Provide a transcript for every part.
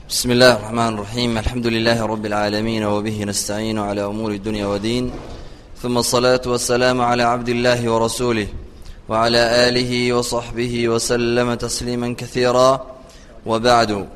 بسم الله الرحمن الرحيم الحمد لله رب العالمين وبه نستعين على أمور الدنيا ودين ثم الصلاة والسلام على عبد الله ورسوله وعلى آله وصحبه وسلم تسليما كثيرا وبعد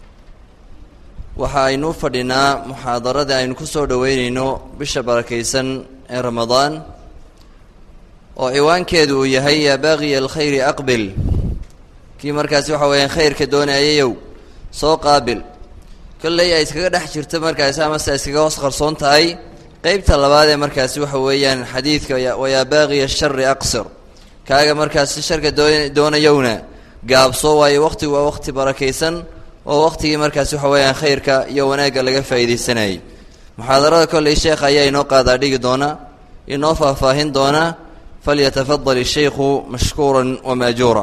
waxa aynu u fadhinaa muxaadarada aynu ku soo dhoweyneyno bisha barakaysan ee ramadaan oo ciwaankeedu uu yahay yaa baaqiya alkhayri aqbil kii markaasi waxa weeyaan khayrka doonayayow soo qaabil kolley ay iskaga dhex jirto markaasi amase ay iskaga hoos qarsoon tahay qeybta labaad ee markaasi waxa weeyaan xadiidka wayaa baaqiya shari aqsir kaaga markaasi sharka doo doonayowna gaabso waayo waqtigu waa waqti barakaysan oo waqtigii markaasi waxa weeyaan khayrka iyo wanaagga laga faa'iidaysanayay muxaadarada kolley sheekha ayaa inoo qaadaa dhigi doona inoo faahfaahin doona falyatafadal ishaykhu mashkuuran wamaajuura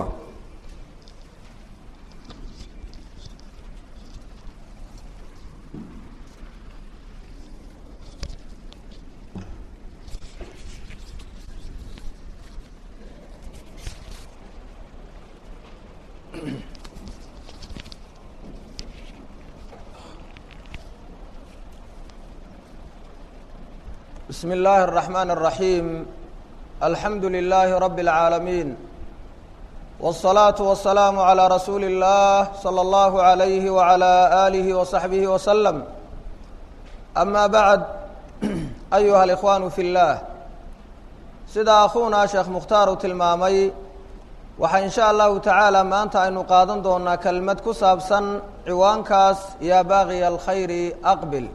بسم الله الرحمن الرحيم الحمد لله رب العالمين والصلاة والسلام على رسول الله صلى الله عليه وعلى آله وصحبه وسلم أما بعد أيها الإخوان في الله sida akhuuna sheekh mukhtaar uu tilmaamay waxaa in sha allahu tacaala maanta aynu qaadan doonaa kelmad ku saabsan ciwaankaas yaa baaqiya alkhayri aqbil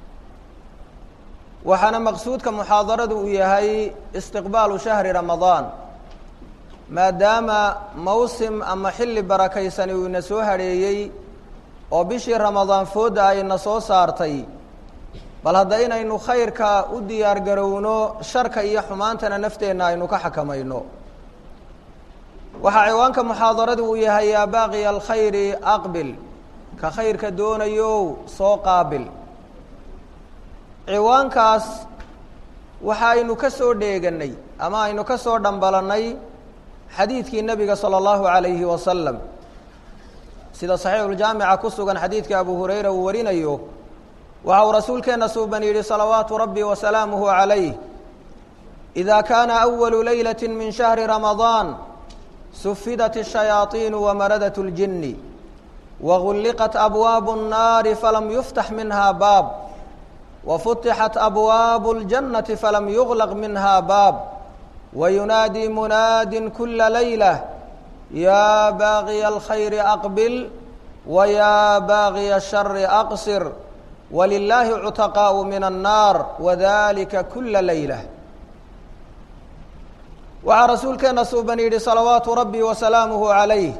waxaana maqsuudka muxaadaradu uu yahay istiqbaalu shahri ramadaan maadaama mawsim ama xilli barakaysani uu ina soo hadheeyey oo bishii ramadaan foodda ayna soo saartay bal hadda inaynu khayrka u diyaar garowno sharka iyo xumaantana nafteenna aynu ka xakamayno waxaa ciwaanka muxaadaradu uu yahay yaa baaqiya alkhayri aqbil ka khayrka doonayow soo qaabil ciwaankaas waxa aynu ka soo dheeganay ama aynu ka soo dhambalannay xadiidkii nebiga salى اllahu عalayhi wasalam sida saxiixuljaamica ku sugan xadiidka abu hurayra uu warinayo waxa uu rasuulkeenna suuban yidhi salawaatu rabbi wasalaamuhu عalayh إida kaana أwalu laylaة min shahri ramadaan sufidat الshayaaطiin wamaradat اljini wagulliqat abwaabu الnaari falam yuftax minha baab wfutixat abwaabu اljannati falam yuglaq minha baab wayunaadii munaadin kula layla yaa baaqiya alkhayri aqbil wayaa baaqiya ashari aqsir walilaahi cutaqaau min annaar wadalika kula layla waxaa rasuulkeenna suuban yidhi salawaatu rabbi wasalaamuhu calayh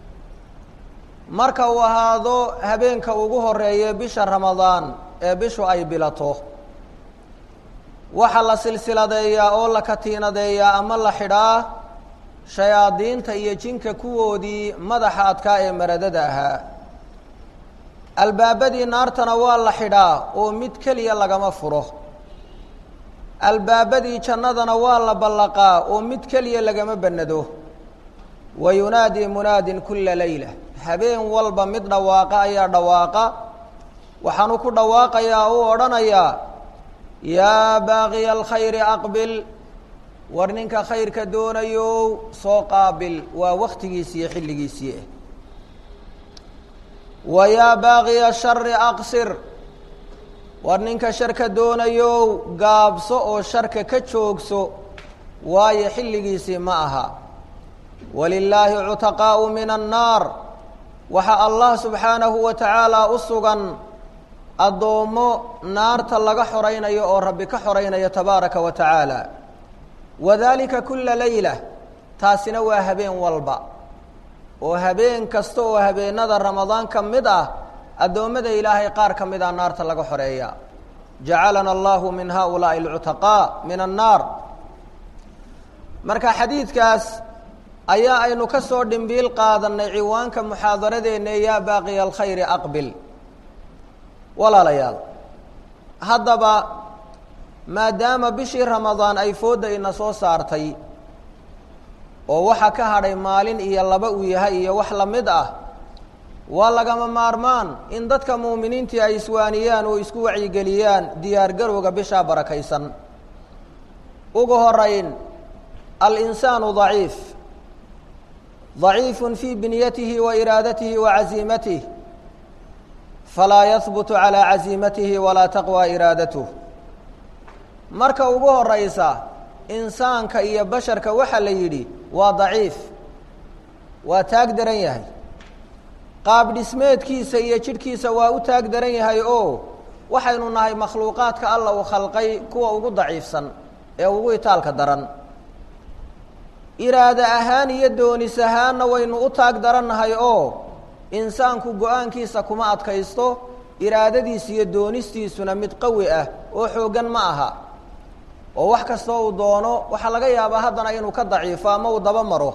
marka uu ahaado habeenka ugu horeeye bisha ramadaan ee bishu ay bilato waxaa la silsiladeeyaa oo la katiinadeeyaa ama la xidhaa shayaadiinta iyo jinka kuwoodii madaxa adkaa ee maradada ahaa albaabadii naartana waa la xidhaa oo mid keliya lagama furo albaabadii jannadana waa la ballaqaa oo mid keliya lagama bannado wa yunaadii munaadin kula layla habeen walba mid dhawaaqa ayaa dhawaaqa waxaanu ku dhawaaqayaa uu odhanayaa yaa baaqiya alkhayri aqbil war ninka khayrka doonayow soo qaabil waa waktigiisi iyo xilligiisii ah wa yaa baaqiya shari aqsir war ninka sharka doonayow gaabso oo sharka ka joogso waayo xilligiisii ma aha walilaahi cutaqaau min annaar waxaa allah subxaanahu wa tacaala u sugan addoommo naarta laga xoraynayo oo rabbi ka xoraynayo tabaaraka wa tacaala wadalika kula layla taasina waa habeen walba oo habeen kasta oo habeenada ramadaan ka mid ah addoommada ilaahay qaar ka mid ah naarta laga xoreeya jacalana allahu min haulaai alcutaqaa min annaar marka xadiidkaas ayaa aynu ka soo dhimbiil qaadanay ciwaanka muxaadaradeenna yaa baaqiya alkhayri aqbil walaalayaal haddaba maadaama bishii ramadaan ay foodda ina soo saartay oo waxa ka hadhay maalin iyo laba uu yahay iyo wax la mid ah waa lagama maarmaan in dadka muuminiintii ay iswaaniyaan oo isku wacyigeliyaan diyaargarowga bishaa barakaysan ugu horayn alinsaanu daciif daciifun fii binyatihi wa iraadatihi wa casiimatih falaa yahbutu calaa casiimatihi walaa taqwى iraadatuh marka ugu horaysa insaanka iyo basharka waxaa la yidhi waa daciif waa taag daran yahay qaab dhismeedkiisa iyo jidhkiisa waa u taag daran yahay oo waxaynu nahay makhluuqaadka alla uu khalqay kuwa ugu daciifsan ee ugu itaalka daran iraado ahaan iyo doonis ahaanna waynu u taag darannahay oo insaanku go-aankiisa kuma adkaysto iraadadiisa iyo doonistiisuna mid qawi ah oo xooggan ma aha oo wax kastoo uu doono waxaa laga yaabaa haddana inuu ka daciifo ama uu daba maro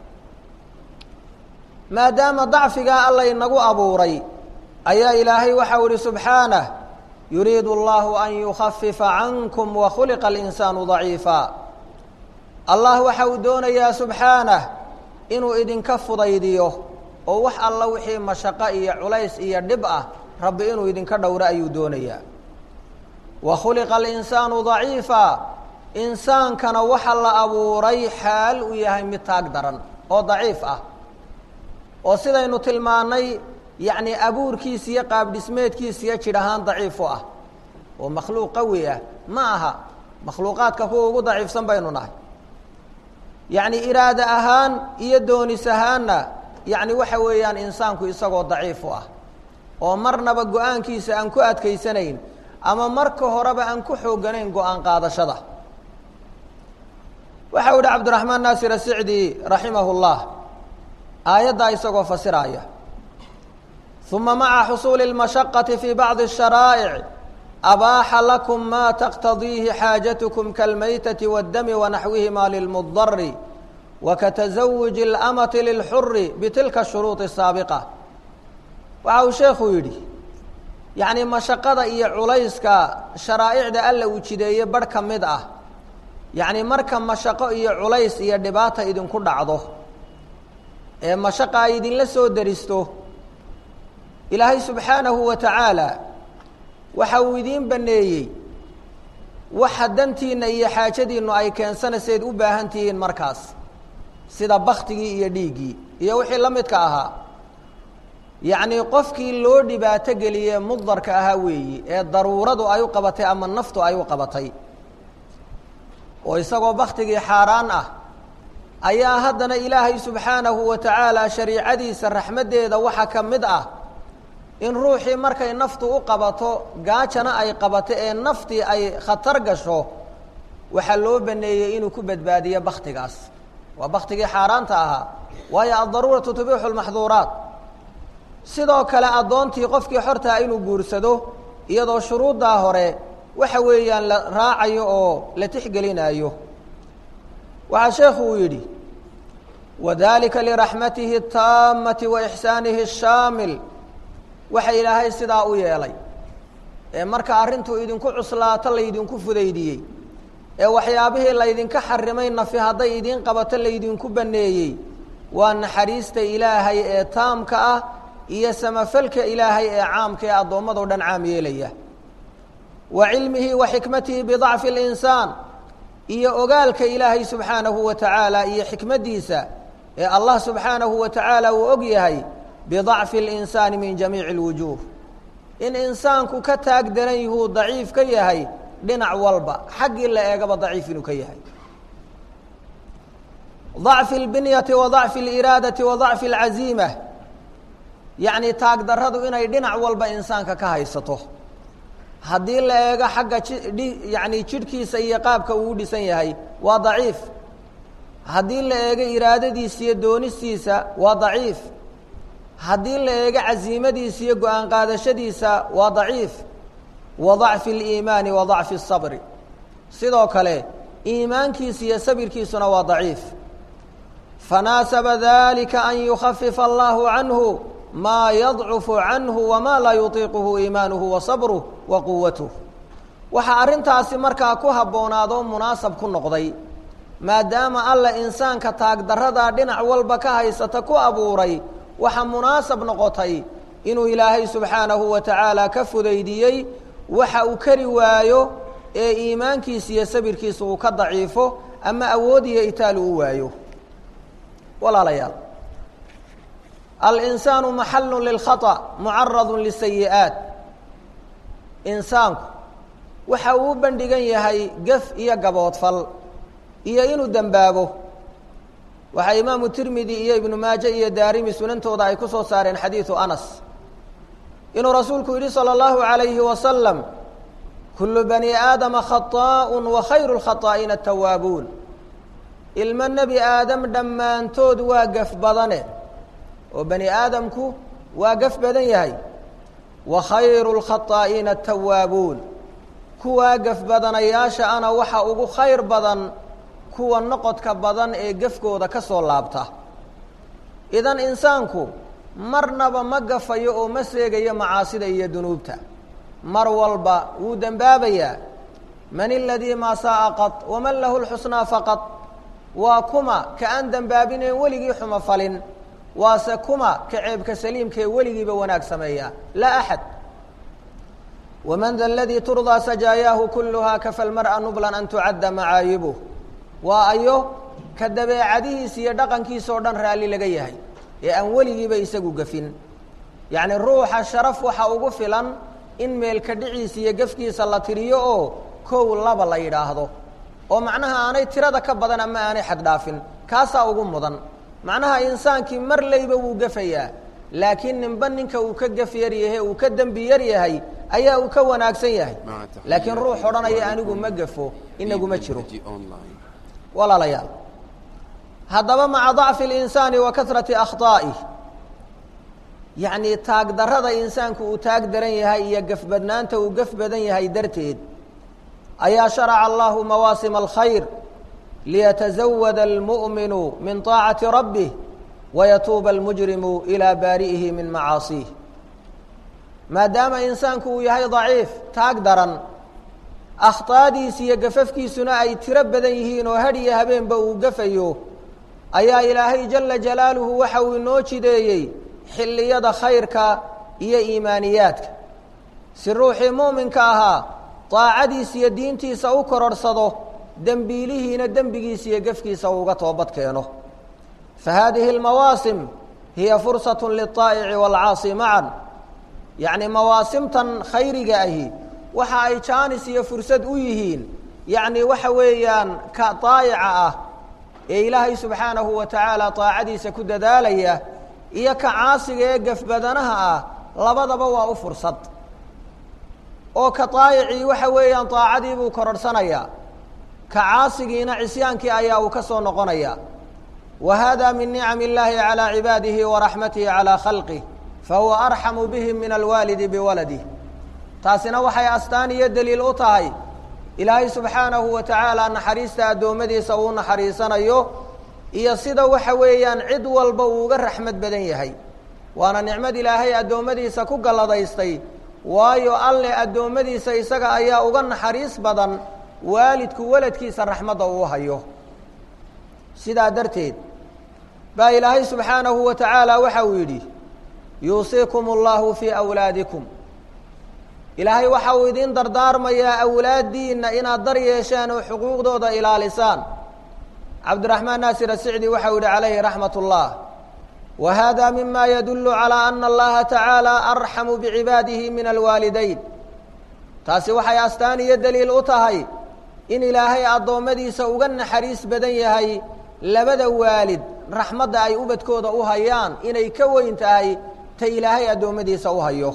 maadaama dacfigaa alla inagu abuuray ayaa ilaahay waxau ihi subxaanah yuriidu allahu an yukhafifa cankum wa khuliqa alinsaanu daciifa allah waxa uu doonayaa subxaanah inuu idinka fudaydiyo oo wax alla wixii mashaqo iyo culays iyo dhib ah rabbi inuu idinka dhowro ayuu doonayaa wa khuliqa alinsaanu daciifa insaankana waxa la abuuray xaal uu yahay mid taag daran oo daciif ah oo sidaynu tilmaannay yacni abuurkiisa iyo qaabdhismeedkiisa iyo jidh ahaan daciif u ah oo makhluuq qawi ah ma aha makhluuqaadka kuwa ugu daciifsan baynu nahay yacni iraado ahaan iyo doonis ahaanna yacni waxa weeyaan insaanku isagoo daciif u ah oo marnaba go-aankiisa aan ku adkaysanayn ama marka horeba aan ku xooganayn go-aan qaadashada waxa u yihi cabdiraxmaan naasir asicdi raximah اllah aayaddaa isagoo fasiraaya uma maca xusuuli اlmashaqati fi bacdi الsharaa'ic abaaxa lakum ma taqtadiihi xaajatkum kalmaytati waاddami wanaxwihima lilmudari wakatazawuji اlamati lilxuri bitilka shuruuطi الsaabiqa waxa uu sheekhu yidhi yacni mashaqada iyo culayska sharaa'icda alla uu jideeye barh ka mid ah yacni marka mashaqo iyo culays iyo dhibaata idinku dhacdo ee mashaqa ay idinla soo deristo ilaahay subxaanahu wa tacaala waxa uu idiin baneeyey waxa dantiinna iyo xaajadiinnu ay keensanayseed u baahan tihiin markaas sida baktigii iyo dhiiggii iyo wixii la midka ahaa yacnii qofkii loo dhibaato geliyee mudarka ahaa weeyi ee daruuradu ay u qabatay ama naftu ay u qabatay oo isagoo baktigii xaaraan ah ayaa haddana ilaahay subxaanahu wa tacaala shariicadiisa raxmaddeeda waxa ka mid ah in ruuxii markay naftu u qabato gaajana ay qabato ee naftii ay khatar gasho waxaa loo baneeyey inuu ku badbaadiyo baktigaas waa baktigii xaaraanta ahaa waayo addaruuratu tubiixu lmaxduuraat sidoo kale addoontii qofkii xortaa inuu guursado iyadoo shuruuddaa hore waxa weeyaan la raacayo oo la tixgelinaayo waxaa sheekhu uu yidhi wadalika liraxmatihi اtaamati wa ixsaanihi الshaamil waxa ilaahay sidaa u yeelay ee marka arrintu idinku cuslaato laydinku fudaydiyey ee waxyaabihii laydinka xarimay nafi hadday idiin qabato laydinku baneeyey waa naxariista ilaahay ee taamka ah iyo samafalka ilaahay ee caamka ee addoommadao dhan caam yeelaya wa cilmihi wa xikmatihi bidacfi اlinsaan iyo ogaalka ilaahay subxaanahu wa tacaala iyo xikmaddiisa ee allah subxaanahu wa tacaala uu og yahay bidacfi اlinsaani min jamiici اlwujuuh in insaanku ka taag daran yihuu daciif ka yahay dhinac walba xaggii la eegaba daciif inuu ka yahay dacfi اlbinyati wa dacfi اliraadati wa dacfi اlcaziima yacni taag darradu inay dhinac walba insaanka ka haysato haddii la eego xagga ji yacni jidhkiisa iyo qaabka uu u dhisan yahay waa daciif haddii la eego iraadadiisa iyo doonistiisa waa daciif haddii la eego casiimadiisa iyo go-aan qaadashadiisa waa daciif wa dacfi اliimaani wa dacfi الsabri sidoo kale iimaankiisa iyo sabirkiisuna waa daciif fanaasaba dalika an yukhafifa allahu canhu ma yadcufu canhu wama laa yutiiquhu iimaanuhu wa sabruh wa quwatuh waxaa arrintaasi markaa ku habboonaadoo munaasab ku noqday maadaama alla insaanka taagdarradaa dhinac walba ka haysata ku abuuray waxa munaasab noqotay inuu ilaahay subxaanahu wa tacaala ka fudaydiyey waxa uu kari waayo ee iimaankiisa iyo sabirkiisa uu ka daciifo ama awood iyo itaal uu waayo walaalayaal alinsaanu maxalu lilkhaطأ mucaradu lisayi'aat insaanku waxa uu u bandhigan yahay gef iyo gaboodfal iyo inuu dembaabo waxaa imaamu tirmidi iyo ibnu maaje iyo daarimi sunantooda ay ku soo saareen xadiidu anas inuu rasuulku yidhi salى اllahu عalayhi wasalam kulu bani aadama khaطaaء wa khayru اlkhaطaa'iina atawaabuun ilmo nebi aadam dhammaantood waa gaf badane oo bani aadamku waa gaf badan yahay wa khayru اlkhaطaa'iina atawaabuun kuwaa gaf badanayaasha ana waxa ugu khayr badan kuwa noqodka badan ee gefkooda ka soo laabta idan insaanku marnaba ma gafayo oo ma seegayo macaasida iyo dunuubta mar walba wuu dembaabayaa man iladii maa saa'a qad waman lahu lxusnaa faqad waa kuma ka aan dembaabineen weligii xumo falin waase kuma ka ceebka saliimkaee weligiiba wanaag sameeya laa axad waman da aladii turdaa sajaayaahu kuluhaa kafa lmar'a nublan an tucadda macaayibuh waa ayo ka dabeecadihiisa iyo dhaqankiisa oo dhan raalli laga yahay ee aan weligiiba isagu gafin yacni ruuxa sharaf waxa ugu filan in meelka dhiciisa iyo gefkiisa la tiriyo oo kow laba la yidhaahdo oo macnaha aanay tirada ka badan ama aanay xaddhaafin kaasaa ugu mudan macnaha insaankii mar layba wuu gafayaa laakiin ninba ninka uu ka gaf yar yahay uu ka dembi yar yahay ayaa uu ka wanaagsan yahay laakiin ruux odhanaya anigu ma gafo inaguma jiro walaalayaal haddaba maca dacfi اlinsaani wa kasrati akhطaa'ih yacnii taag darrada insaanku uu taag daran yahay iyo gafbadnaanta uu gaf badan yahay darteed ayaa sharaca allahu mawaasima alkhayr liyatazawada almu'minu min طaacati rabbih wayatuuba almujrimu ilaa baari'ihi min macaasiih maadaama insaanku uu yahay daciif taag daran akhطaadiisa iyo gafafkiisuna ay tiro badan yihiin oo hadh iyo habeenba uu gafayo ayaa ilaahay jala jalaaluhu waxa uu inoo jideeyey xilliyada khayrka iyo iimaaniyaadka si ruuxii muuminka ahaa daacadiisa iyo diintiisa u kororhsado dembiilihiina dembigiisa iyo gefkiisa uuga toobad keeno fa haadihi almawaasim hiya fursat liلطaa'ici wاlcaasi macan yacni mawaasimtan khayriga ahi waxa ay jaanis iyo fursad u yihiin yacni waxa weeyaan ka daayica ah ee ilaahay subxaanahu wa tacaala daacadiisa ku dadaalaya iyo ka caasiga ee gafbadanaha ah labadaba waa u fursad oo ka daayicii waxa weeyaan daacadii buu kororhsanayaa ka caasigiina cisyaankii ayaa uu ka soo noqonaya wa hada min nicam illaahi calaa cibaadihi wa raxmatihi calaa khalqih fahuwa arxamu bihim min alwaalidi biwaladih taasina waxay astaan iyo deliil u tahay ilaahay subxaanahu wa tacaala naxariista addoommadiisa uu naxariisanayo iyo sida waxa weeyaan cid walba uu uga raxmad badan yahay waana nicmad ilaahay addoommadiisa ku galladaystay waayo alle addoommadiisa isaga ayaa uga naxariis badan waalidku waladkiisa raxmadda uu hayo sidaa darteed baa ilaahay subxaanahu wa tacaala waxa uu yidhi yuusiikum allahu fii awlaadikum ilaahay waxa uu idin dardaarmayaa awlaaddiinna inaad dar yeeshaan oo xuquuqdooda ilaalisaan cabdiraxmaan naasir asicdi waxa uu yihi calayhi raxmat ullah wa hada mima yadullu calaa ana allaha tacaala arxamu bicibaadihi min alwaalidayn taasi waxay astaan iyo deliil u tahay in ilaahay addoommadiisa uga naxariis badan yahay labada waalid raxmadda ay ubadkooda u hayaan inay ka weyn tahay ta ilaahay addoommadiisa u hayo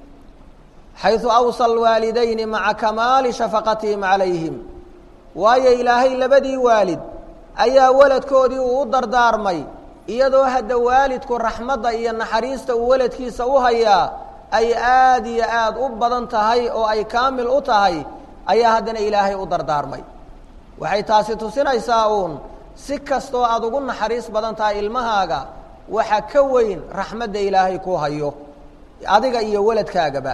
xayثu awsى اlwaalidayni maca kamaali shafaqatihim calayhim waayo ilaahay labadii waalid ayaa waladkoodii uu u dardaarmay iyadoo hadda waalidku raxmadda iyo naxariista uu waladkiisa u hayaa ay aad iyo aad u badan tahay oo ay kaamil u tahay ayaa haddana ilaahay u dardaarmay waxay taasi tusinaysaa uun si kastoo aad ugu naxariis badan tahay ilmahaaga waxa ka weyn raxmadda ilaahay ku hayo adiga iyo waladkaagaba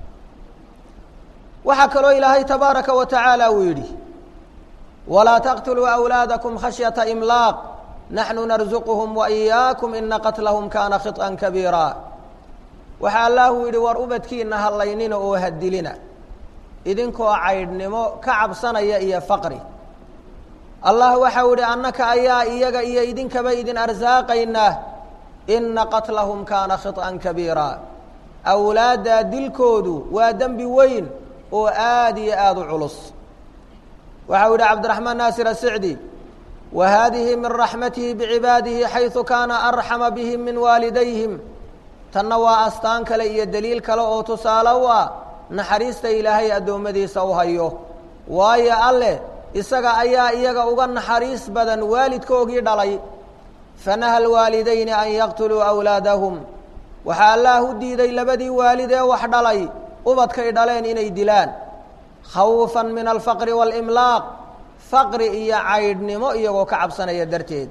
waxaa kaloo ilaahay tabaaraka wa tacaala uu yidhi walaa taqtuluu awlaadakum khashyata imlaaq naxnu narsuquhum wa iyaakum ina qatlahum kaana khiط'an kabiira waxaa allahu yidhi war ubadkiina hallaynina oo hadilina idinkoo caydhnimo ka cabsanaya iyo faqri allah waxau yidhi annaka ayaa iyaga iyo idinkaba idin arsaaqaynaa ina qatlahum kaana khiط'an kabiira awlaaddaa dilkoodu waa dembi weyn oo aada iyo aada u culus waxau yidhi cabdiraxmaan naasir asicdi wa haadihi min raxmatihi bicibaadihi xaysu kaana arxama bihim min waalidayhim tanna waa astaan kale iyo deliil kale oo tusaale u ah naxariista ilaahay addoommadiisa u hayo waayo alleh isaga ayaa iyaga uga naxariis badan waalidkoogii dhalay fanaha alwaalidayni an yaqtuluu awlaadahum waxaa allaah u diiday labadii waalid ee wax dhalay ubadkay dhaleen inay dilaan khawfan min alfaqri waalimlaaq faqri iyo caydhnimo iyagoo ka cabsanaya darteed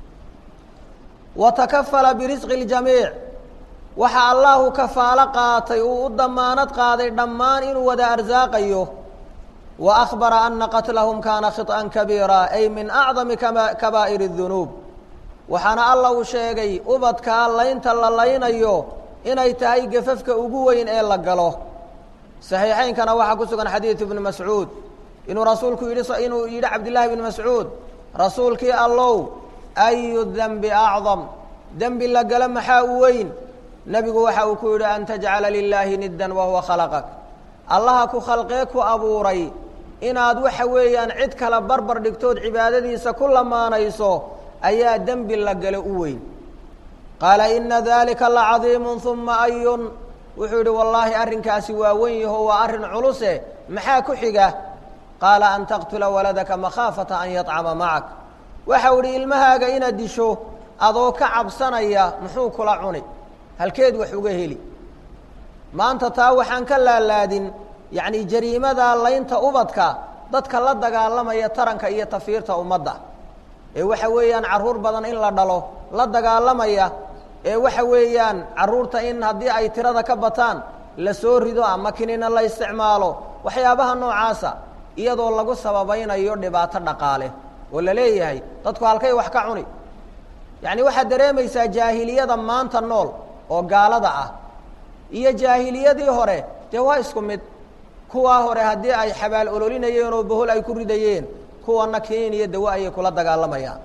wa takafala birisqi اljamiic waxa allahu kafaalo qaatay uu u damaanad qaaday dhammaan inuu wada arsaaqayo wa akhbara ana qatlahum kaana khiط'an kabiira ay min acdami kabaa'ir الdunuub waxaana alla uu sheegay ubadkaa laynta la laynayo inay tahay gafafka ugu weyn ee la galo saxiixaynkana waxaa ku sugan xadiidu ibni mascuud inuu rasuulku yidhi inuu yidhi cabdillaahi bni mascuud rasuulkii allow ayu dembi acdam dembi la galo maxaa u weyn nebigu waxa uu ku yidhi an tajcala lilaahi niddan wahuwa khalaqak allaha ku khalqee ku abuuray inaad waxa weeyaan cid kale barbar dhigtood cibaadadiisa ku lamaanayso ayaa dembi la galo u weyn qaala ina dalika lacadiimu uma ayun wuxuu yidhi wallaahi arrinkaasi waa wen yaho waa arrin culuse maxaa ku xiga qaala an taqtula waladaka makhaafata an yacama macak waxau idhi ilmahaaga inaad disho adoo ka cabsanaya muxuu kula cuni halkeed wax uga heli maanta taa waxaan ka laalaadin yacni jariimada laynta ubadka dadka la dagaalamaya taranka iyo tafiirta ummadda ee waxa weeyaan carruur badan in la dhalo la dagaalamaya ee waxa weeyaan carruurta in haddii ay tirada ka bataan la soo rido ama kinina la isticmaalo waxyaabaha noocaasa iyadoo lagu sababaynayo dhibaato dhaqaale oo la leeyahay dadku halkay wax ka cuni yacni waxaad dareemaysaa jaahiliyada maanta nool oo gaalada ah iyo jaahiliyadii hore dee waa isku mid kuwaa hore haddii ay xabaal ololinayeen oo bohol ay ku ridayeen kuwana kiniin iyo dawo ayay kula dagaalamayaan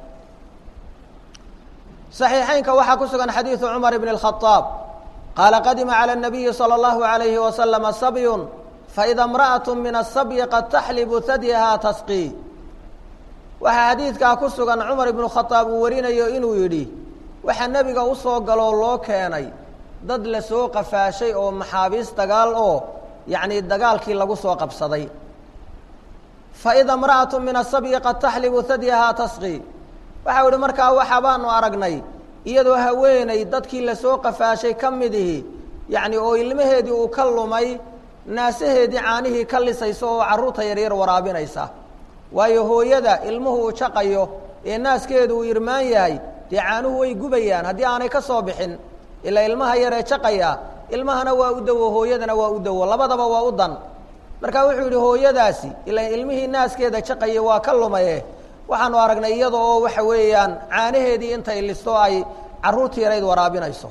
صaxiixaynka waxaa ku sugan xadiiثu cmar bn الخaطاab qaala qadima calى الnabiyi salى الlahu عalayhi waslama sabyun faإida اmraأaة min الsabyi qad taxlibu hadyaha tasqi waxaa xadiidkaa ku sugan cumar ibnu khaaab uu warinayo inuu yidhi waxaa nebiga usoo galoo loo keenay dad la soo qafaashay oo maxaabiis dagaal oo yacni dagaalkii lagu soo qabsaday faida اmraأaة min الsabyi qad taxlibu hadyaha tasqi waxau ihi markaa waxa baanu aragnay iyadoo haweeney dadkii lasoo qafaashay ka midihi yacni oo ilmaheedii uu ka lumay naasaheedii caanihii ka lisaysa oo carruurta yaryar waraabinaysa waayo hooyada ilmuhu uu jaqayo ee naaskeedu uu irmaan yahay dee caanuhu way gubayaan haddii aanay ka soo bixin ilaa ilmaha yaree jaqaya ilmahana waa u dawo hooyadana waa u dawo labadaba waa u dan marka wuxuu yidhi hooyadaasi ilaa ilmihii naaskeeda jaqaya waa ka lumaye waxaanu aragnay iyada oo waxa weeyaan caanaheedii intay listo ay carruurtii yarayd waraabinayso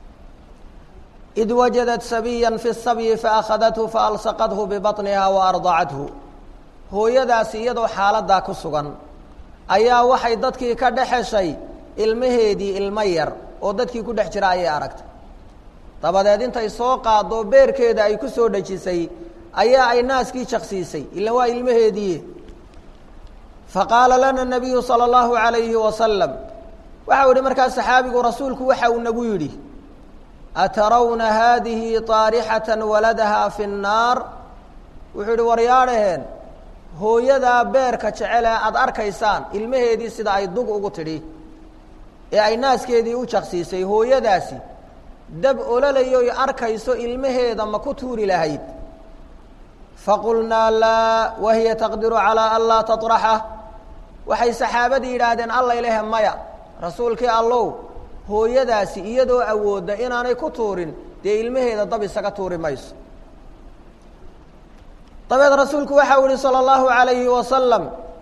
id wajadat sabiya fi sabyi faakhadathu faalsaqathu bibaطniha waardacathu hooyadaasi iyadoo xaaladaa ku sugan ayaa waxay dadkii ka dhex heshay ilmaheedii ilmo yar oo dadkii ku dhex jira ayay aragtay dabadeed intay soo qaado beerkeeda ay ku soo dhejisay ayaa ay naaskii jaqsiisay ila waa ilmaheedii faqaala lana nabiyu salى اllahu عalayhi wasalam waxau ihi markaa saxaabigu rasuulku waxa uu nagu yidhi atarawna haadihi طaarixaة waladaha fi الnaar wuxuu yihi waryaadhaheen hooyadaa beerka jecele aada arkaysaan ilmaheedii sida ay dug ugu tidhi ee ay naaskeedii u jaqsiisay hooyadaasi dab ololayoy arkayso ilmaheeda ma ku tuuri lahayd faqulnaa laa wahiya taqdiru calىa an laa taطraxa waxay saxaabadii yidhaahdeen alla ilahe maya rasuulkii allow hooyadaasi iyadoo awoodda inaanay ku tuurin dee ilmaheeda dab isaga tuuri mayso dabeed rasuulku waxau yihi salى اllahu عalayhi wasalam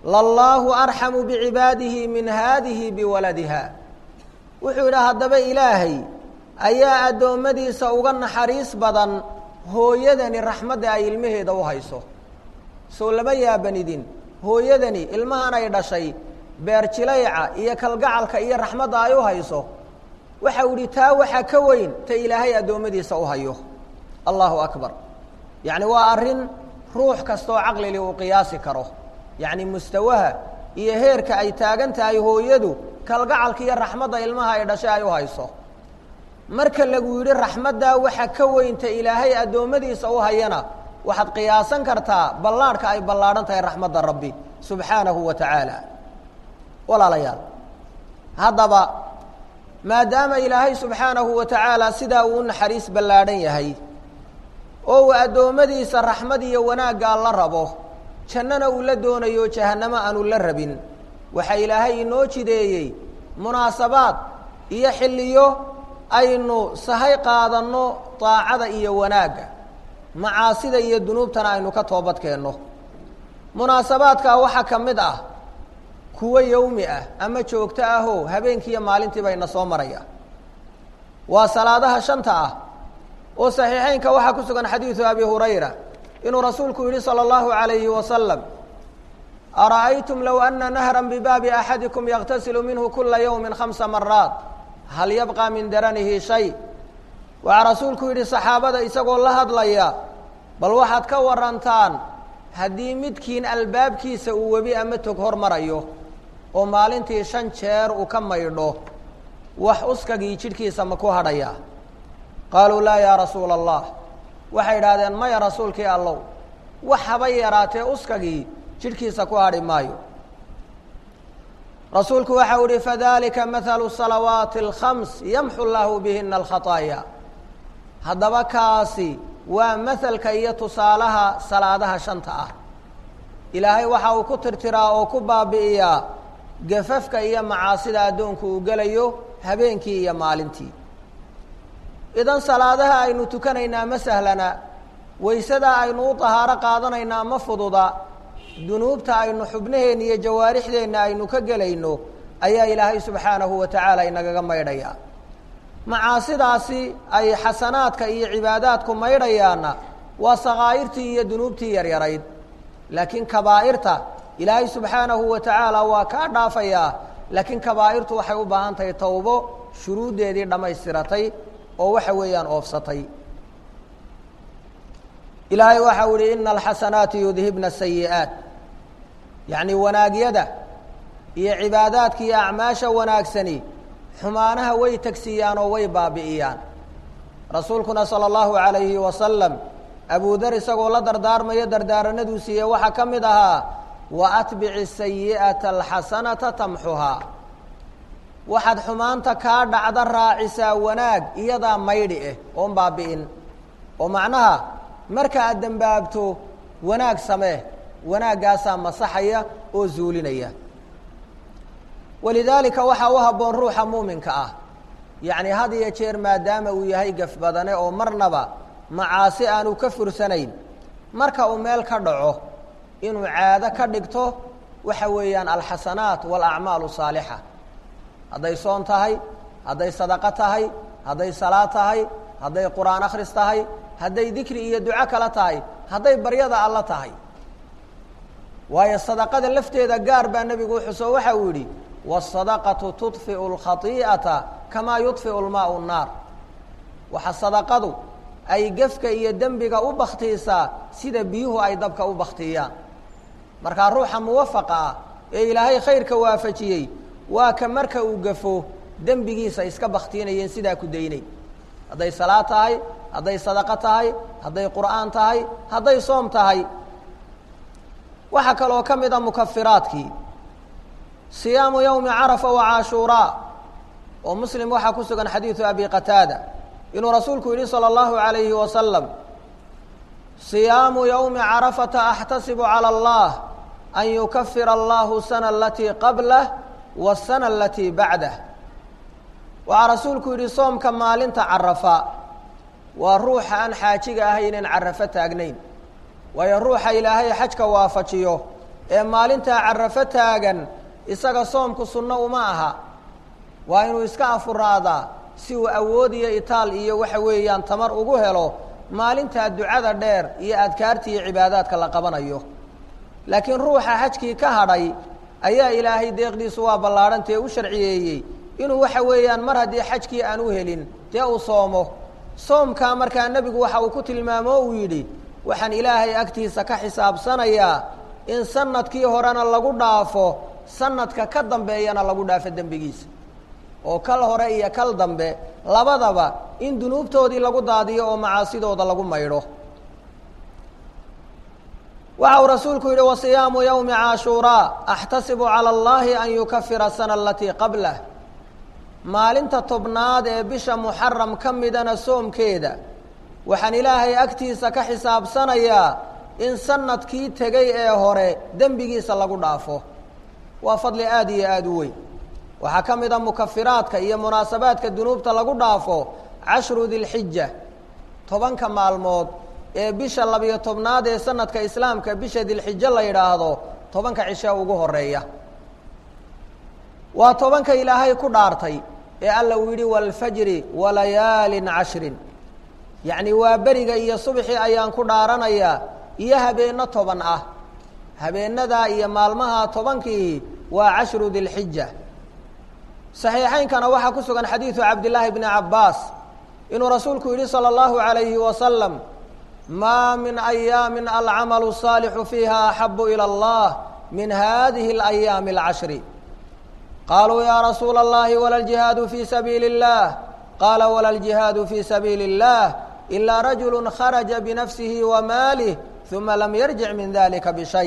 lallaahu arxamu bicibaadihi min haadihi biwaladiha wuxuu yidhi haddaba ilaahay ayaa addoommadiisa uga naxariis badan hooyadani raxmadda ay ilmaheeda u hayso soo lama yaabanidin hooyadani ilmahan ay dhashay beerjilayca iyo kalgacalka iyo raxmadda ay u hayso waxau idhi taa waxaa ka weyn ta ilaahay addoommadiisa u hayo allahu akbar yacni waa arrin ruux kastaoo caqlili uu qiyaasi karo yacni mustawaha iyo heerka ay taagan tahay hooyadu kalgacalka iyo raxmadda ilmaha ay dhashay ay u hayso marka lagu yidhi raxmaddaa waxa ka weynta ilaahay addoommadiisa u hayana waxaad qiyaasan kartaa ballaadhka ay ballaadhan tahay raxmadda rabbi subxaanahu wa tacaala walaalayaal haddaba maadaama ilaahay subxaanahu wa tacaala sidaa uu u naxariis ballaadhan yahay oo uu addoommadiisa raxmad iyo wanaaggaa la rabo jannana uu la doonayo jahannamo aanu la rabin waxaa ilaahay inoo jideeyey munaasabaad iyo xilliyo aynu sahay qaadanno daacada iyo wanaagga macaasida iyo dunuubtana aynu ka toobadkeenno munaasabaadkaa waxaa ka mid ah kuwo yowmi ah ama joogto ahoo habeenkiiyo maalintiiba ina soo maraya waa salaadaha shanta ah oo saxiixeynka waxaa ku sugan xadiidu abi hurayra inuu rasuulku yidhi salى اllahu عalayhi wasalam ara'aytum low ana nahra bibaabi axadikum yaqtasilu minhu kula ywmi khamsa maraat hal yabqa min daranihi shay waxaa rasuulku yidhi saxaabada isagoo la hadlaya bal waxaad ka warantaan haddii midkiin albaabkiisa uu webi ama tog hormarayo oo maalintii shan jeer uu ka maydho wax uskagii jidhkiisa ma ku hadhaya qaaluu laa yaa rasuula allah waxay idhaahdeen maya rasuulkii allow wax haba yaraatee uskagii jidhkiisa ku hadhi maayo rasuulku waxa u ihi fadalika mathalu salawaati alkhams yamxu llaahu bihina alkhataaya haddaba kaasi waa mahalka iyo tusaalaha salaadaha shanta ah ilaahay waxa uu ku tirtiraa oo ku baabi'iyaa gafafka iyo macaasida addoonku uu gelayo habeenkii iyo maalintii idan salaadaha aynu tukanaynaa ma sahlana waysadaa aynu u tahaaro qaadanaynaa ma fududa dunuubta aynu xubnaheenna iyo jawaarixdeenna aynu ka gelayno ayaa ilaahay subxaanahu wa tacaala inagaga maydhaya macaasidaasi ay xasanaadka iyo cibaadaadku maydhayaanna waa sakaa'irtii iyo dunuubtii yaryarayd laakiin kabaa'irta ilaahay subxaanahu wa tacaala waa kaa dhaafayaa laakiin kabaa'irtu waxay u baahan tahay towbo shuruuddeedii dhammaystiratay oo waxa weeyaan oofsatay ilaahay waxau ihi ina alxasanaati yudhibna asayi'aat yacni wanaagyada iyo cibaadaadka iyo acmaasha wanaagsani xumaanaha way tegsiiyaan oo way baabi'iyaan rasuulkuna sala allahu calayhi wasalam abudar isagoo la dardaarmayo dardaaranaduu siiyey waxaa ka mid ahaa wa atbici sayi'ata alxasanata tamxuhaa waxaad xumaanta kaa dhacda raacisaa wanaag iyadaa maydhi ah oon baabi'in oo macnaha marka aad dembaabto wanaag samee wanaaggaasaa masaxaya oo zuulinaya walidaalika waxaa u habboon ruuxa muuminka ah yacni had iyo jeer maadaama uu yahay gaf badane oo marnaba macaasi aanu ka fursanayn marka uu meel ka dhaco inuu caado ka dhigto waxa weeyaan alxasanaat waalacmaalu saalixa hadday soon tahay hadday sadaqo tahay hadday salaad tahay hadday qur-aan akhris tahay hadday dikri iyo duco kale tahay hadday baryada alla tahay waayo sadaqada lafteeda gaar baa nebigu uxuso waxa uu yidhi wasadaqatu tudfiu lkhati'ata kamaa yudfiu lmaau nnaar waxa sadaqadu ay gefka iyo dembiga u baktiisaa sida biyuhu ay dabka u baktiyaan markaa ruuxa muwafaqa ah ee ilaahay khayrka waafajiyey waa ka marka uu gafo dembigiisa iska baktiinayeen sidaa ku daynay hadday salaad tahay hadday sadaqo tahay hadday qur'aan tahay hadday soom tahay waxaa kaloo ka mid a mukafiraadkii siyaamu yowmi carafa wa caashuuraa oo muslim waxaa ku sugan xadiidu abi qataada inuu rasuulku yidhi salى اllahu عalayhi wasalam siyaamu yowmi carafata axtasibu calى اllah an yukafira allahu sana alatii qablah wasana alatii bacdah waxaa rasuulku yidhi soomka maalinta carafa waa ruuxa aan xaajiga ahaynen carafo taagnayn waayo ruuxa ilaahay xajka waafajiyo ee maalintaa carafo taagan isaga soomku sunno uma aha waa inuu iska afuraadaa si uu awood iyo itaal iyo waxa weeyaan tamar ugu helo maalintaa ducada dheer iyo adkaarta iyo cibaadaadka la qabanayo laakiin ruuxa xajkii ka hadhay ayaa ilaahay deeqdiisu waa ballaadhantee u sharciyeeyey inuu waxa weeyaan mar haddii xajkii aan u helin dee uu soomo soomkaa markaa nebigu waxa uu ku tilmaamo uu yidhi waxaan ilaahay agtiisa ka xisaabsanayaa in sanadkii horena lagu dhaafo sanadka ka dambeeyana lagu dhaafo dembigiisa oo kal hore iyo kal dambe labadaba in dunuubtoodii lagu daadiyo oo macaasidooda lagu maydho waxa uu rasuulku yidhi wasiyaamu yowmi caashuuraa axtasibu cala allahi an yukafira sana alatii qablah maalinta tobnaad ee bisha muxaram ka midana soomkeeda waxaan ilaahay agtiisa ka xisaabsanayaa in sanadkii tegay ee hore dembigiisa lagu dhaafo waa fadli aada iyo aada u weyn waxaa ka mid a mukafiraadka iyo munaasabaadka dunuubta lagu dhaafo cashru dilxija tobanka maalmood ee bisha labiyo tobnaad ee sanadka islaamka bisha dilxijo la yidhaahdo tobanka cishe ugu horeeya waa tobanka ilaahay ku dhaartay ee alla uu yidhi waalfajri walayaalin cashrin yacni waa beriga iyo subxii ayaan ku dhaaranayaa iyo habeenno toban ah habeenadaa iyo maalmaha tobankii waa cashru dilxija saxiixaynkana waxaa ku sugan xadiidu cabdillaahi bni cabbaas inuu rasuulku yidhi salى اllahu عalayhi wasalam maa min ayaami alcamalu الsaalixu fiiha axabu ilى اllah min hadihi اlayaami اlcashri qaluu ya rasuula اllahi wala ljihaadu fi sabiili اllah qaala wala ljihaadu fi sabiili اllah ilaa rajulu kharaja binafsihi wamaalih uma lam yarjic min dalika bishay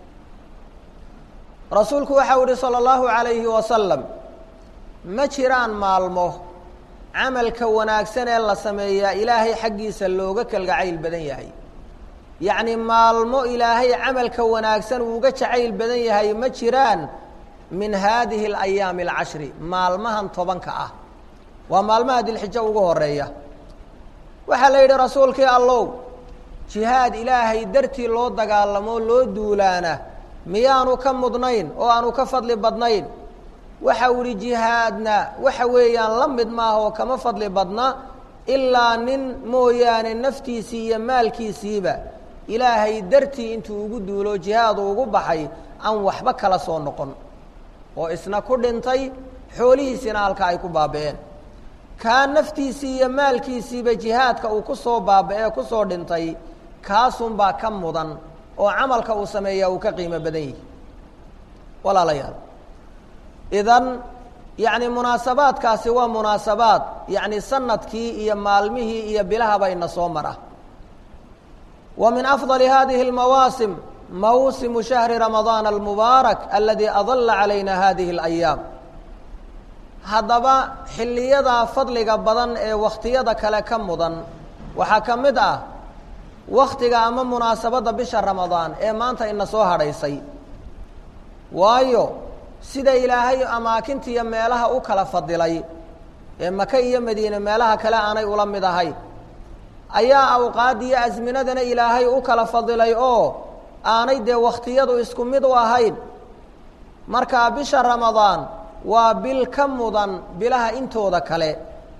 rasuulku waxau yihi salى اllahu عalayhi wasalam ma jiraan maalmo camalka wanaagsan ee la sameeyaa ilaahay xaggiisa looga kalgacayl badan yahay yacni maalmo ilaahay camalka wanaagsan uuga jacayl badan yahay ma jiraan min haadihi alayaami alcashri maalmahan tobanka ah waa maalmaha dilxijo ugu horeeya waxaa la yidhi rasuulkii allow jihaad ilaahay dartii loo dagaalamo loo duulaana miyaanu ka mudnayn oo aanu ka fadli badnayn waxa uu ihi jihaadna waxa weeyaan la mid maaha oo kama fadli badna ilaa nin mooyaane naftiisii iyo maalkiisiiba ilaahay dartii intuu ugu duulo jihaadu ugu baxay aan waxba kala soo noqon oo isna ku dhintay xoolihiisiina halka ay ku baaba'een kaa naftiisii iyo maalkiisiiba jihaadka uu ku soo baaba'ee ku soo dhintay kaasunbaa ka mudan oo camalka uu sameeyaa uu ka qiimo badan yihi walaalayaal idan yacni munaasabaadkaasi waa munaasabaad yacni sanadkii iyo maalmihii iyo bilahaba ina soo mara wa min afdali hadihi اlmawaasim mawsimu shahri ramadaana almubaarak aladi adala calayna hadihi اlayaam haddaba xilliyadaa fadliga badan ee wakhtiyada kale ka mudan waxaa ka mid ah waktiga ama munaasabadda bisha ramadaan ee maanta ina soo hadhaysay waayo sida ilaahay amaakintiiyo meelaha u kala fadilay ee maka iyo madiine meelaha kale aanay ula mid ahayn ayaa awqaadiyo asminadana ilaahay u kala fadilay oo aanay dee wakhtiyadu isku mid u ahayn markaa bisha ramadaan waa bil ka mudan bilaha intooda kale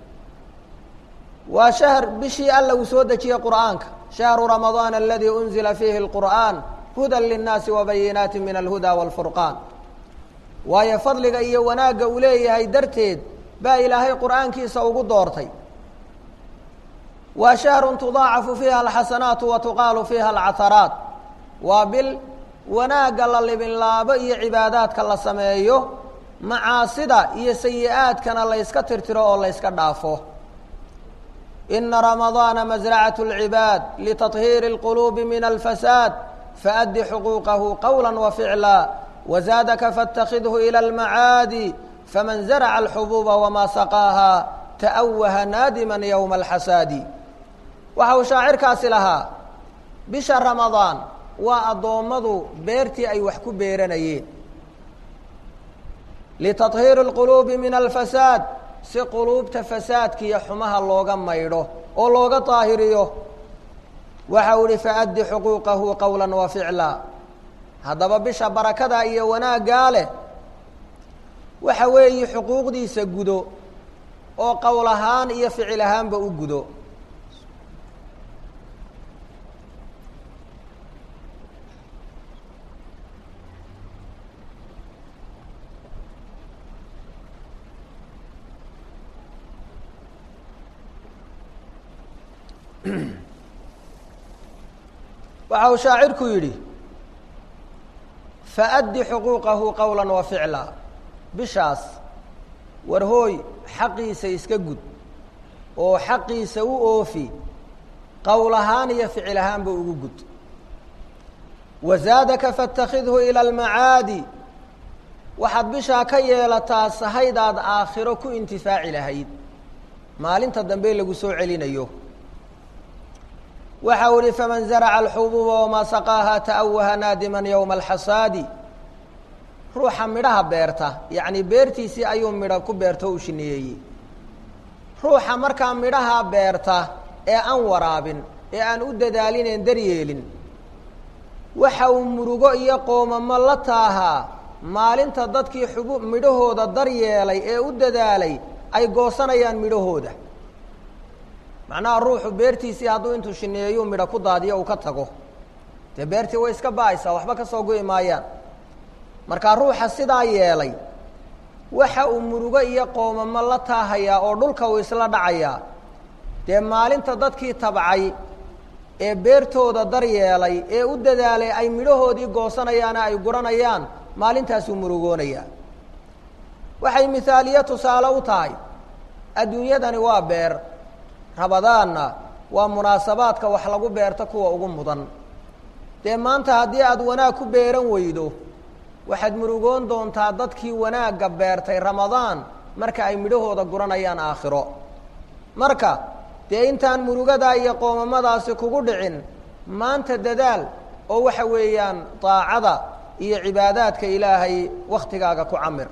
waa shahr bishii alla uu soo dejiyey qur'aanka shahru ramadaan aladii unzila fiihi اlqur'aan hudan linnaasi wabayinaati min alhuda wاlfurqaan waayo fadliga iyo wanaagga uu leeyahay darteed baa ilaahay qur'aankiisa ugu doortay waa shahru tudaacafu fiiha alxasanaatu wa tuqaalu fiiha alcataraat waa bil wanaagga la libinlaabo iyo cibaadaadka la sameeyo macaasida iyo sayi-aadkana layska tirtiro oo layska dhaafo ina ramadaana masracaة اlcibaad litaطhiiri اlquluubi min alfasaad faأdi xuquuqahu qowla waficla wzaadaka faاtakidhu ilى اlmacaadi faman zarca alxubuuba wamaa saqaaha ta'waha naadima ywma alxasaadi waxa uu shaacirkaasi lahaa bisha ramadaan waa addoommadu beertii ay wax ku beeranayeen litaطhiiri اlquluubi min alfasaad si quluubta fasaadkiiyo xumaha looga maydho oo looga daahiriyo waxa uu ihi faaddi xuquuqahu qowla wa ficla haddaba bisha barakada iyo wanaaggaa leh waxa weeye xuquuqdiisa gudo oo qowl ahaan iyo ficil ahaanba u gudo waxa uu shaacirku yidhi faaddi xuquuqahu qowla wa ficla bishaas war hooy xaqiisa iska gud oo xaqiisa u oofi qowl ahaan iyo ficil ahaanba ugu gud wazaadaka faاtakhidhu ilى almacaadi waxaad bishaa ka yeelataa sahaydaad aakhiro ku intifaaci lahayd maalinta dambe lagu soo celinayo waxa u ihi faman zaraca alxubuuba wamaa saqaaha ta'awaha naadiman yowma alxasaadi ruuxa midhaha beerta yacni beertiisii ayuu midho ku beerto u shineeyey ruuxa markaa midhaha beerta ee aan waraabin ee aan u dadaalineen daryeelin waxa uu murugo iyo qoomamo la taahaa maalinta dadkii xubu midhahooda daryeelay ee u dadaalay ay goosanayaan midhahooda macnaha ruuxu beertiisii hadduu intuu shineeyuu midho ku daadiyo uu ka tago dee beertii way iska ba-aysaa waxba ka soo go'i maayaan markaa ruuxa sidaa yeelay waxa uu murugo iyo qoomamo la taahayaa oo dhulka uu isla dhacayaa dee maalinta dadkii tabcay ee beertooda daryeelay ee u dadaalay ay midhahoodii goosanayaana ay guranayaan maalintaasuu murugoonayaa waxay mihaaliye tusaale u tahay adduunyadani waa beer rabadaanna waa munaasabaadka wax lagu beerto kuwa ugu mudan dee maanta haddii aada wanaag ku beeran weydo waxaad murugoon doontaa dadkii wanaagga beertay ramadaan marka ay midhahooda guranayaan aakhiro marka dee intaan murugadaa iyo qoomamadaasi kugu dhicin maanta dadaal oo waxa weeyaan daacada iyo cibaadaadka ilaahay waktigaaga ku camir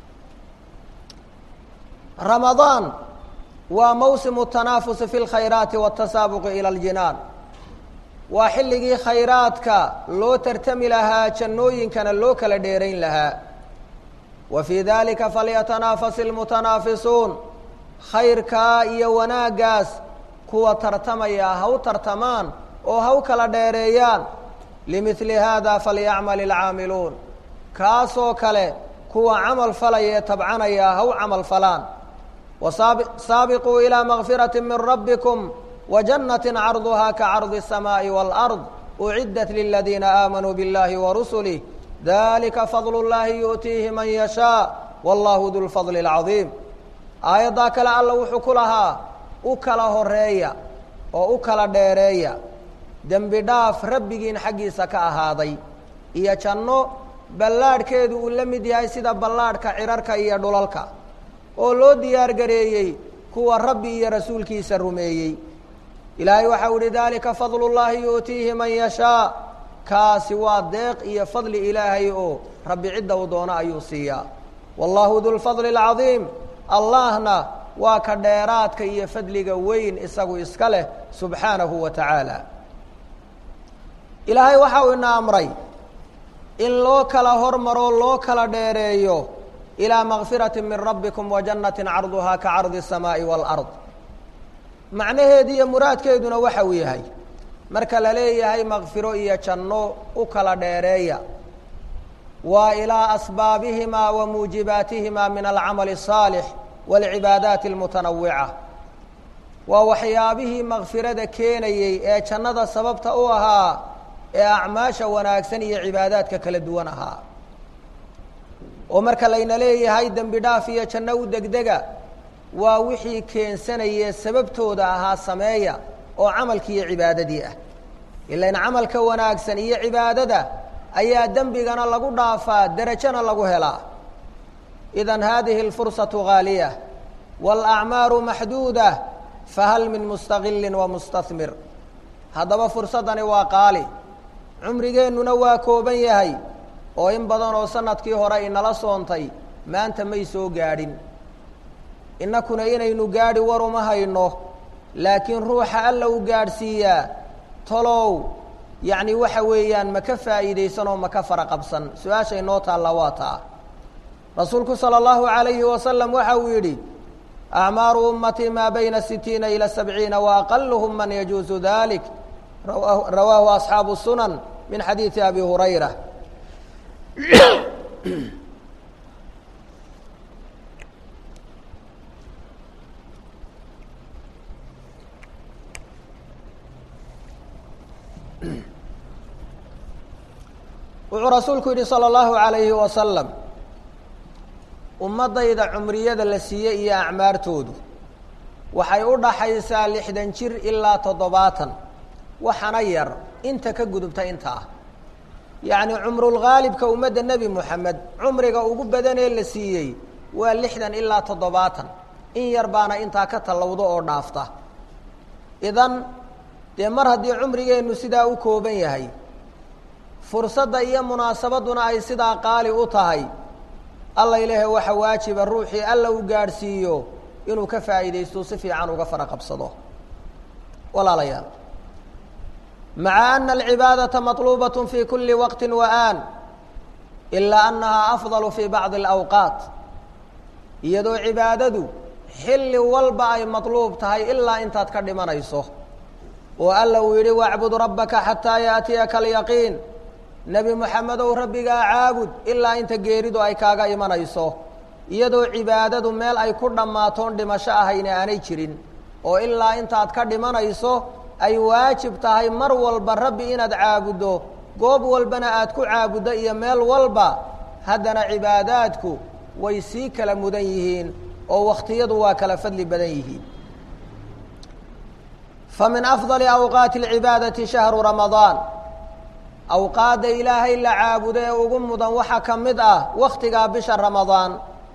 ramadaan waa mawsimu tanaafusi fi lkhayraati watasaabuqi ila aljinaan waa xilligii khayraadka loo tartami lahaa jannooyinkana loo kala dheerayn lahaa wa fii dalika falyatanaafas ilmutanaafisuun khayrkaa iyo wanaaggaas kuwa tartamaya ha u tartamaan oo ha u kala dheereeyaan limidli haada falyacmal ilcaamiluun kaasoo kale kuwa camal falaya ee tabcanaya ha u camal falaan wasaabiquu ilىa makfirati min rabbikum wajannati carduhaa kacardi الsamaaءi wاlأrض uciddat liladiina aamanuu biاllahi warusulih dalika fadl اllahi yu'tiihi man yashaaء wallahu du lfadl اlcaظiim aayaddaa kale alla wuxuu ku lahaa u kala horeeya oo u kala dheereeya dembi dhaaf rabbigiin xaggiisa ka ahaaday iyo janno ballaadhkeedu uu la mid yahay sida ballaadhka cirarka iyo dhulalka oo loo diyaar gareeyey kuwa rabbi iyo rasuulkiisa rumeeyey ilaahay waxau ihi dalika fadlu llaahi yu'tiihi man yashaa kaasi waa deeq iyo fadli ilaahay oo rabbi cidda uu doono ayuu siiyaa wallahu du lfadli اlcadiim allahna waa ka dheeraadka iyo fadliga weyn isagu iska leh subxaanahu wa tacaala ilaahay waxa uu ina amray in loo kala hormaro loo kala dheereeyo ilىa makfirati min rabbikum wajannati carduhaa ka cardi الsamaaءi wاlأrض macnaheedu iyo muraadkeeduna waxa uu yahay marka la leeyahay makfiro iyo janno u kala dheereeya waa ilaa asbaabihimaa wa muujibaatihimaa min alcamali الصaalix wاlcibaadaati اlmutanawica waa waxyaabihii makfirada keenayey ee jannada sababta u ahaa ee acmaasha wanaagsan iyo cibaadaadka kala duwan ahaa oo marka layna leeyahay dembi dhaaf iyo janno u degdega waa wixii keensanaya sababtooda ahaa sameeya oo camalkii iyo cibaadadii ah ilain camalka wanaagsan iyo cibaadada ayaa dembigana lagu dhaafaa derajona lagu helaa idan hadihi اlfursatu ghaaliya wاlacmaaru maxduuda fahal min mustaqili wa mustahmir haddaba fursaddani waa qaali cumrigeennuna waa kooban yahay oo in badan oo sanadkii hore inala soontay maanta may soo gaadhin innakuna inaynu gaadhi war uma hayno laakiin ruuxa alla u gaadhsiiyaa tolow yacni waxa weeyaan ma ka faa'iidaysan oo ma ka fara qabsan su-aashay noo taalla waa taa rasuulku salى اllahu عalayhi wasalam waxa uu yidhi acmaaru ummatii maa bayna sitiina ilى sabciina waaqaluhum man yajuusu dalik rawaahu asxaabu sunan min xadiidi abi hurayra wuxuu rasuulku yidhi salى اllahu عalayhi wasalam ummaddayda cumriyada la siiyey iyo acmaartoodu waxay u dhaxaysaa lixdan jir ilaa toddobaatan waxana yar inta ka gudubta inta ah yacni cumrulghaalibka ummadda nebi moxamed cumriga ugu badanee la siiyey waa lixdan ilaa toddobaatan in yar baana intaa ka tallowdo oo dhaafta idan dee mar haddii cumrigeennu sidaa u kooban yahay fursadda iyo munaasabadduna ay sidaa qaali u tahay alla ilaahay waxa waajiba ruuxii alla u gaadhsiiyo inuu ka faa'iidaysto si fiican uga fara qabsado walaalayaal maca ana alcibaadata maطluubaة fi kuli waqti wa aan ilaa annahaa afdalu fi bacdi اlawqaat iyadoo cibaadadu xilli walba ay maطluub tahay ilaa intaad ka dhimanayso oo alla uu yidhi wacbud rabbaka xataa yaأtiyaka alyaqiin nebi moxamedow rabbigaa caabud ilaa inta geeridu ay kaaga imanayso iyadoo cibaadadu meel ay ku dhammaatoon dhimasho ahayna aanay jirin oo ilaa intaad ka dhimanayso ay waajib tahay mar walba rabbi inaad caabuddo goob walbana aad ku caabuddo iyo meel walba haddana cibaadaadku way sii kala mudan yihiin oo wakhtiyadu waa kala fadli badan yihiin fa min afdali awqaati alcibaadati shahru ramadaan awqaadda ilaahay la caabudo ee ugu mudan waxaa ka mid ah wakhtigaa bisha ramadaan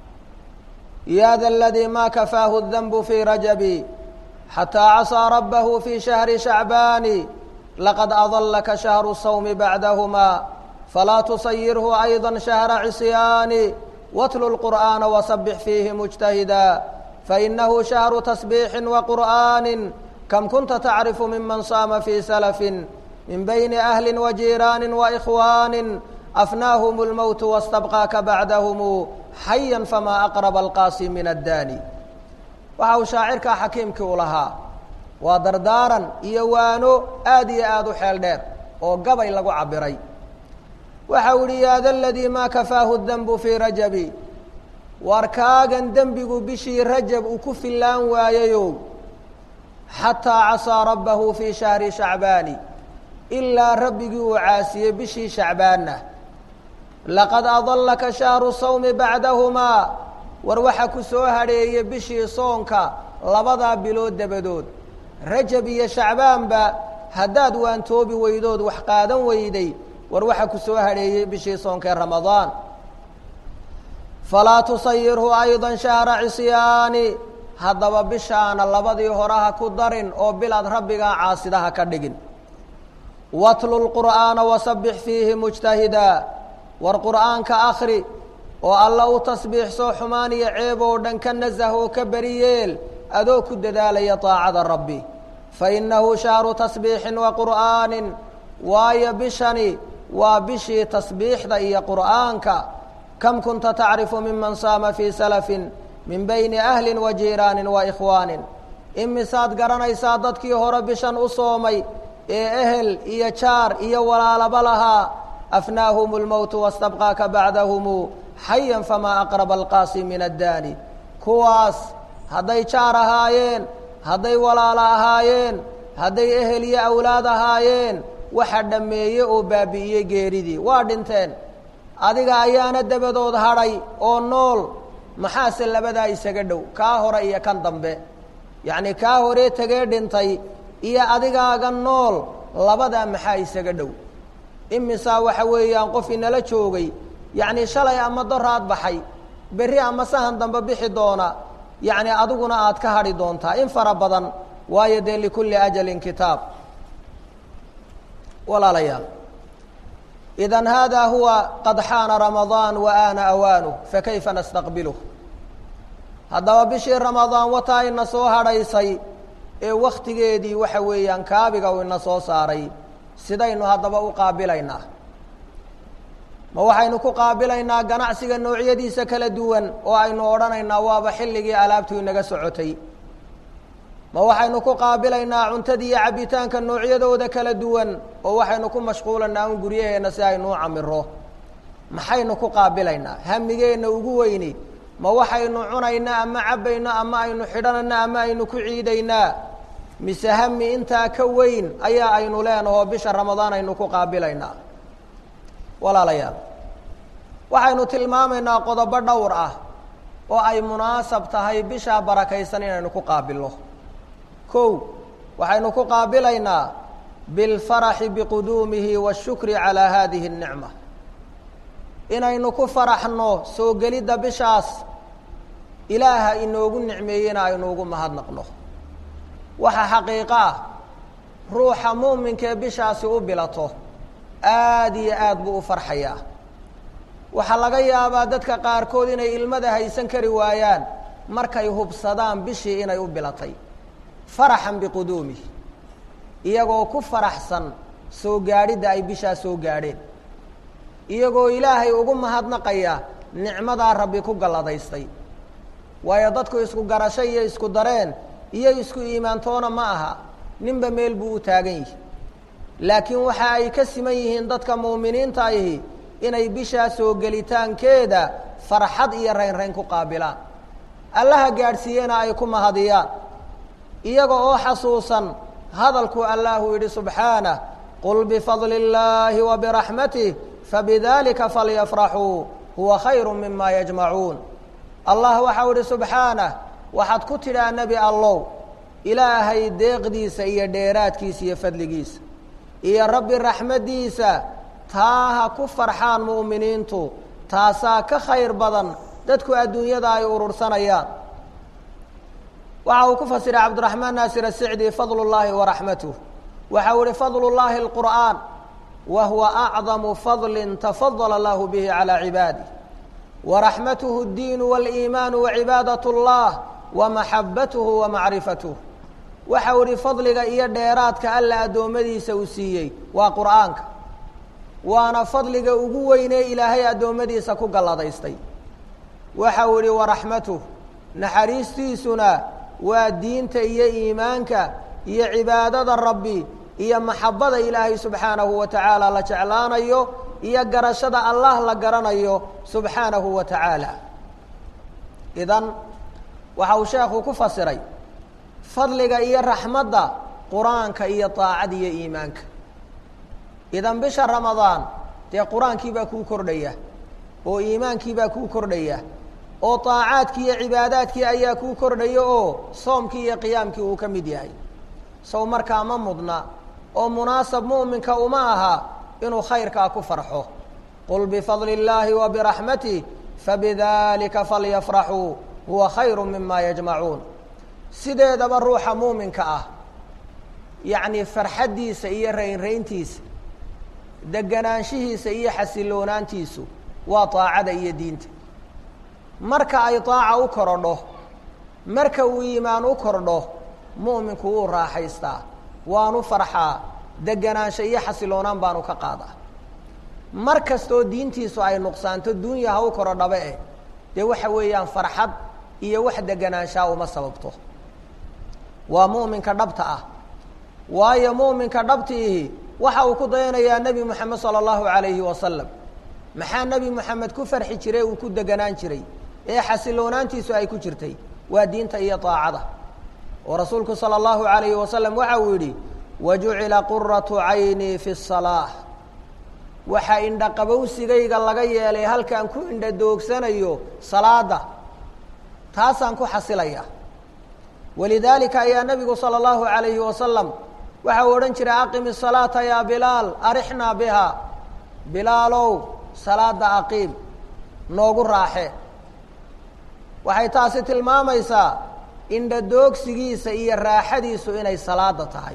yaada aladii maa kafaahu danbu fii rajabi xataa casaa rabbahu fii shahri shacbaani laqad adallaka shahru sawmi bacdahumaa falaa tusayirhu ayda shahra cisyaani watlu lqur'aana wasabix fiihi mujtahida fainahu shahru tasbiixin waqur'aani kam kunta tacrifu miman saama fii salafin min bayni ahli wajiiraani waikhwaani afnaahum اlmowt wastabqaaka bacdahum xayan famaa aqraba alqaasi min addaani waxa uu shaacirkaa xakiimkii u lahaa waa dardaaran iyo waano aad iyo aad u xeel dheer oo gabay lagu cabiray waxa uu yihi yaada aladii maa kafaahu danbu fii rajabi waar kaagan dembigu bishii rajab uu ku fillaan waayayow xataa casaa rabbahu fii shahri shacbaani ilaa rabbigii uu caasiyey bishii shacbaanna laqad adallaka shahru sawmi bacdahumaa war waxa ku soo hadheeyey bishii soonka labadaa bilood dabadood rajab iyo shacbaanba haddaad waantoobi weydood wax qaadan weyday war waxa ku soo hadheeyey bishii soonkaee ramadaan falaa tusayirhu ayda shahra cisyaani haddaba bishaana labadii horaha ku darin oo bilaad rabbigaa caasidaha ka dhigin watlu lqur'aana wasabix fiihi mujtahida war qur'aanka akri oo alla u tasbiixso xumaan iyo ceeb oo dhan ka nasah oo ka beri yeel adoo ku dadaalaya taacada rabbi fa innahu shahru tasbiixin wa qur'aanin waayo bishani waa bishii tasbiixda iyo qur'aanka kam kunta tacrifu miman saama fii salafin min bayni ahli wa jiiraanin wa ikhwaanin imisaad garanaysaa dadkii hore bishan u soomay ee ehel iyo jaar iyo walaalaba lahaa afnaahum اlmowtu wastabqaaka bacdahumu xayan famaa aqraba alqaasi min addaani kuwaas hadday jaar ahaayeen hadday walaalo ahaayeen hadday ehel iyo awlaad ahaayeen waxa dhammeeye oo baabi'iyey geeridii waa dhinteen adiga ayaana dabadood hadhay oo nool maxaase labadaa isaga dhow kaa hore iyo kan dambe yacni kaa horee tegee dhintay iyo adigaaga nool labadaa maxaa isaga dhow imisaa waxa weeyaan qof inala joogay yacni shalay ama doraad baxay berri ama sahan dambe bixi doona yacni adiguna aad ka hadhi doontaa in fara badan waayo dee likulli ajalin kitaab walaalayaal idan hada huwa qad xaana ramadaan wa aana awaanuh fakayfa nastaqbiluh haddaba bishii ramadaan wataa ina soo hadhaysay ee wakhtigeedii waxa weeyaan kaabiga uu ina soo saaray sidaynu haddaba u qaabilaynaa ma waxaynu ku qaabilaynaa ganacsiga noocyadiisa kala duwan oo aynu odhanaynaa waaba xilligii alaabtu inaga socotay ma waxaynu ku qaabilaynaa cuntada iyo cabbitaanka noocyadooda kala duwan oo waxaynu ku mashquulanaa un guryaheenna si aynu u camiro maxaynu ku qaabilaynaa hamigeenna ugu weyni ma waxaynu cunaynaa ama cabbaynaa ama aynu xidhananaa ama aynu ku ciidaynaa mise hami intaa ka weyn ayaa aynu leenahoo bisha ramadaan aynu ku qaabilaynaa walaalayaal waxaynu tilmaamaynaa qodobo dhowr ah oo ay munaasab tahay bishaa barakaysan inaynu ku qaabilno kow waxaynu ku qaabilaynaa bilfaraxi biquduumihi waashukri calaa haadihi اnicma inaynu ku faraxno soo gelidda bishaas ilaaha inoogu nicmeeyena aynu ugu mahadnaqno waxa xaqiiqo ah ruuxa mu'minkaee bishaasi u bilato aada iyo aad buu u farxayaa waxaa laga yaabaa dadka qaarkood inay ilmada haysan kari waayaan markay hubsadaan bishii inay u bilatay faraxan biquduumihi iyagoo ku faraxsan soo gaadhidda ay bishaa soo gaadheen iyagoo ilaahay ugu mahadnaqaya nicmadaa rabbi ku galladaystay waayo dadku isku garasho iyo isku dareen iyo isku iimaantoona ma aha ninba meel buu u taagan yihi laakiin waxa ay ka siman yihiin dadka muuminiinta ahi inay bishaa soo gelitaankeeda farxad iyo raynrayn ku qaabilaan allaha gaadhsiiyena ay ku mahadiyaan iyaga oo xasuusan hadalkuu allahu yidhi subxaanah qul bifadli اllaahi wa biraxmatih fabidalika falyafraxuu huwa khayru mima yajmacuun allah waxau idhi subxaanah waxaad ku tidhaa nebi allow ilaahay deeqdiisa iyo dheeraadkiisa iyo fadligiisa iyo rabbi raxmaddiisa taa ha ku farxaan mu'miniintu taasaa ka khayr badan dadku adduunyada ay urursanayaan waxa uu ku fasiray cabdiraxmaan naasir asicdi fadlu llaahi waraxmatuh waxa uu ihi fadlu llaahi alqur'aan wa huwa acdamu fadlin tafadala allahu bihi calaa cibaadih waraxmatuhu اddiinu wاliimaanu wacibaadat اllah wamaxabatuhu wamacrifatuh waxa uu ihi fadliga iyo dheeraadka alla addoommadiisa uu siiyey waa qur'aanka waana fadliga ugu weynee ilaahay addoommadiisa ku galladaystay waxa uu ihi waraxmatuh naxariistiisuna waa diinta iyo iimaanka iyo cibaadada rabbi iyo maxabada ilaahay subxaanahu wa tacaala la jeclaanayo iyo garashada allah la garanayo subxaanahu wa tacaala idan waxa uu sheekhu ku fasiray fadliga iyo raxmadda qur-aanka iyo daacada iyo iimaanka idan bisha ramadaan dee qur-aankii baa kuu kordhaya oo iimaankii baa kuu kordhaya oo daacaadkii iyo cibaadaadkii ayaa kuu kordhaya oo soomkii iyo qiyaamkii uu ka mid yahay sow markaa ma mudna oo munaasab mu'minka uma aha inuu khayrkaa ku farxo qul bifadli اllaahi wa biraxmatih fabidalika falyafraxuu huwa khayru mima yajmacuun sideedaba ruuxa muuminka ah yacni farxaddiisa iyo raynrayntiisa deganaanshihiisa iyo xasiloonaantiisu waa daacada iyo diinta marka ay daaca u korodho marka uu iimaan u kordho mu'minku wuu raaxaystaa waanu farxaa deganaansho iyo xasiloonaan baanu ka qaadaa mar kastoo diintiisu ay nuqsaanto duunya ha u korodhaba eh dee waxa weeyaan farxad iyo wax deganaanshaa uma sababto waa mu'minka dhabta ah waayo mu'minka dhabtiihi waxa uu ku dayanayaa nebi moxamed sala allahu calayhi wasalam maxaa nebi moxamed ku farxi jiray uu ku deganaan jiray ee xasiloonaantiisu ay ku jirtay waa diinta iyo daacada oo rasuulku salى اllahu عalayhi wasalam waxa uu yidhi wajucila quratu caynii fi الsalaaة waxaa indhaqabowsigayga laga yeelay halkaan ku indha doogsanayo salaada taasaan ku xasilaya walidaalika ayaa nebigu salى اllahu عalayhi wasalam waxa uu odhan jiray aqim الsalaaةa ya bilaal arixnaa biha bilaalow salaada aqiim noogu raaxe waxay taasi tilmaamaysaa indhadoogsigiisa iyo raaxadiisu inay salaada tahay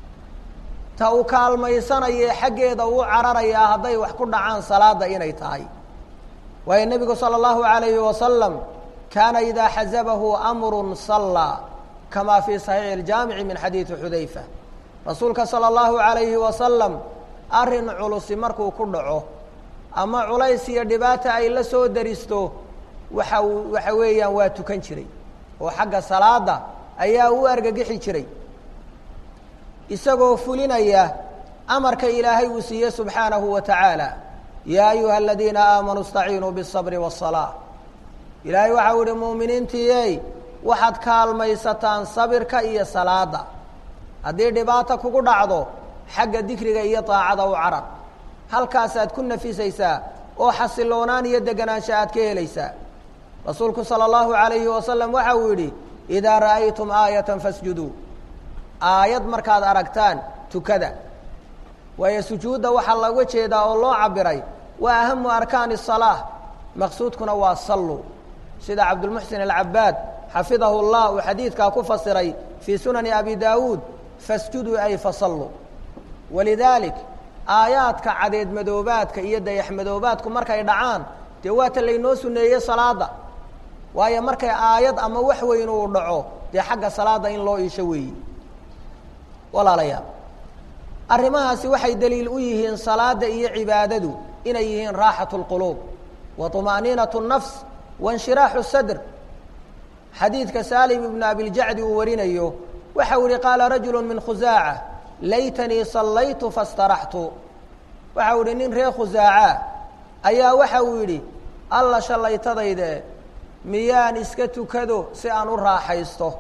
ta uu kaalmaysanayee xaggeeda uu cararayaa hadday wax ku dhacaan salaada inay tahay waayo nebigu salى اllahu عalayhi wasalam kaana idaa xazabahu amru sallaa kama fii صaxiixi اljaamici min xadiidi xudayfa rasuulka sala allahu calayhi wasalam arrin culusi markuu ku dhaco ama culays iyo dhibaata ay la soo daristo waxa uu waxa weeyaan waa tukan jiray oo xagga salaada ayaa u argagixi jiray isagoo fulinaya amarka ilaahay uu siiye subxaanahu wa tacaala yaa ayuha aladiina aamanuu istaciinuu biالصabri wالصalaaة ilaahay waxa u ihi muuminiintiiyey waxaad kaalmaysataan sabirka iyo salaada haddii dhibaata kugu dhacdo xagga dikriga iyo daacada u carar halkaasaad ku nafisaysaa oo xasiloonaan iyo deganaansho aad ka helaysaa rasuulku salى اllahu عalayhi wasalam waxa uu yidhi idaa ra'aytum aayata fasjuduu aayad markaad aragtaan tukada waayo sujuudda waxaa looga jeedaa oo loo cabiray waa ahamu arkaani الصalaaة maqsuudkuna waa sallu sida cabdulmuxsin alcabaad xafidahu اllah uu xadiidkaa ku fasiray fii sunani abi daawuud fasjuduu ay fasalluu walidaalik aayaadka cadeed madoobaadka iyo dayax madoobaadku markay dhacaan dee waata laynoo suneeyey salaada waayo markay aayad ama wax weyn uu dhaco dee xagga salaada in loo iisho weeyi walaalayaal arrimahaasi waxay daliil u yihiin salaada iyo cibaadadu inay yihiin raaxat اlquluub wa طumaaniinaة الnafs waاnshiraaxu sadr xadiidka saalim ibnu abiljacdi uu warinayo waxau yihi qaala rajulu min khusaaca laytanii sallaytu fastaraxtu waxau yihi nin reer khusaaca ayaa waxa uu yidhi alla shallaytadayde miyaan iska tukado si aan u raaxaysto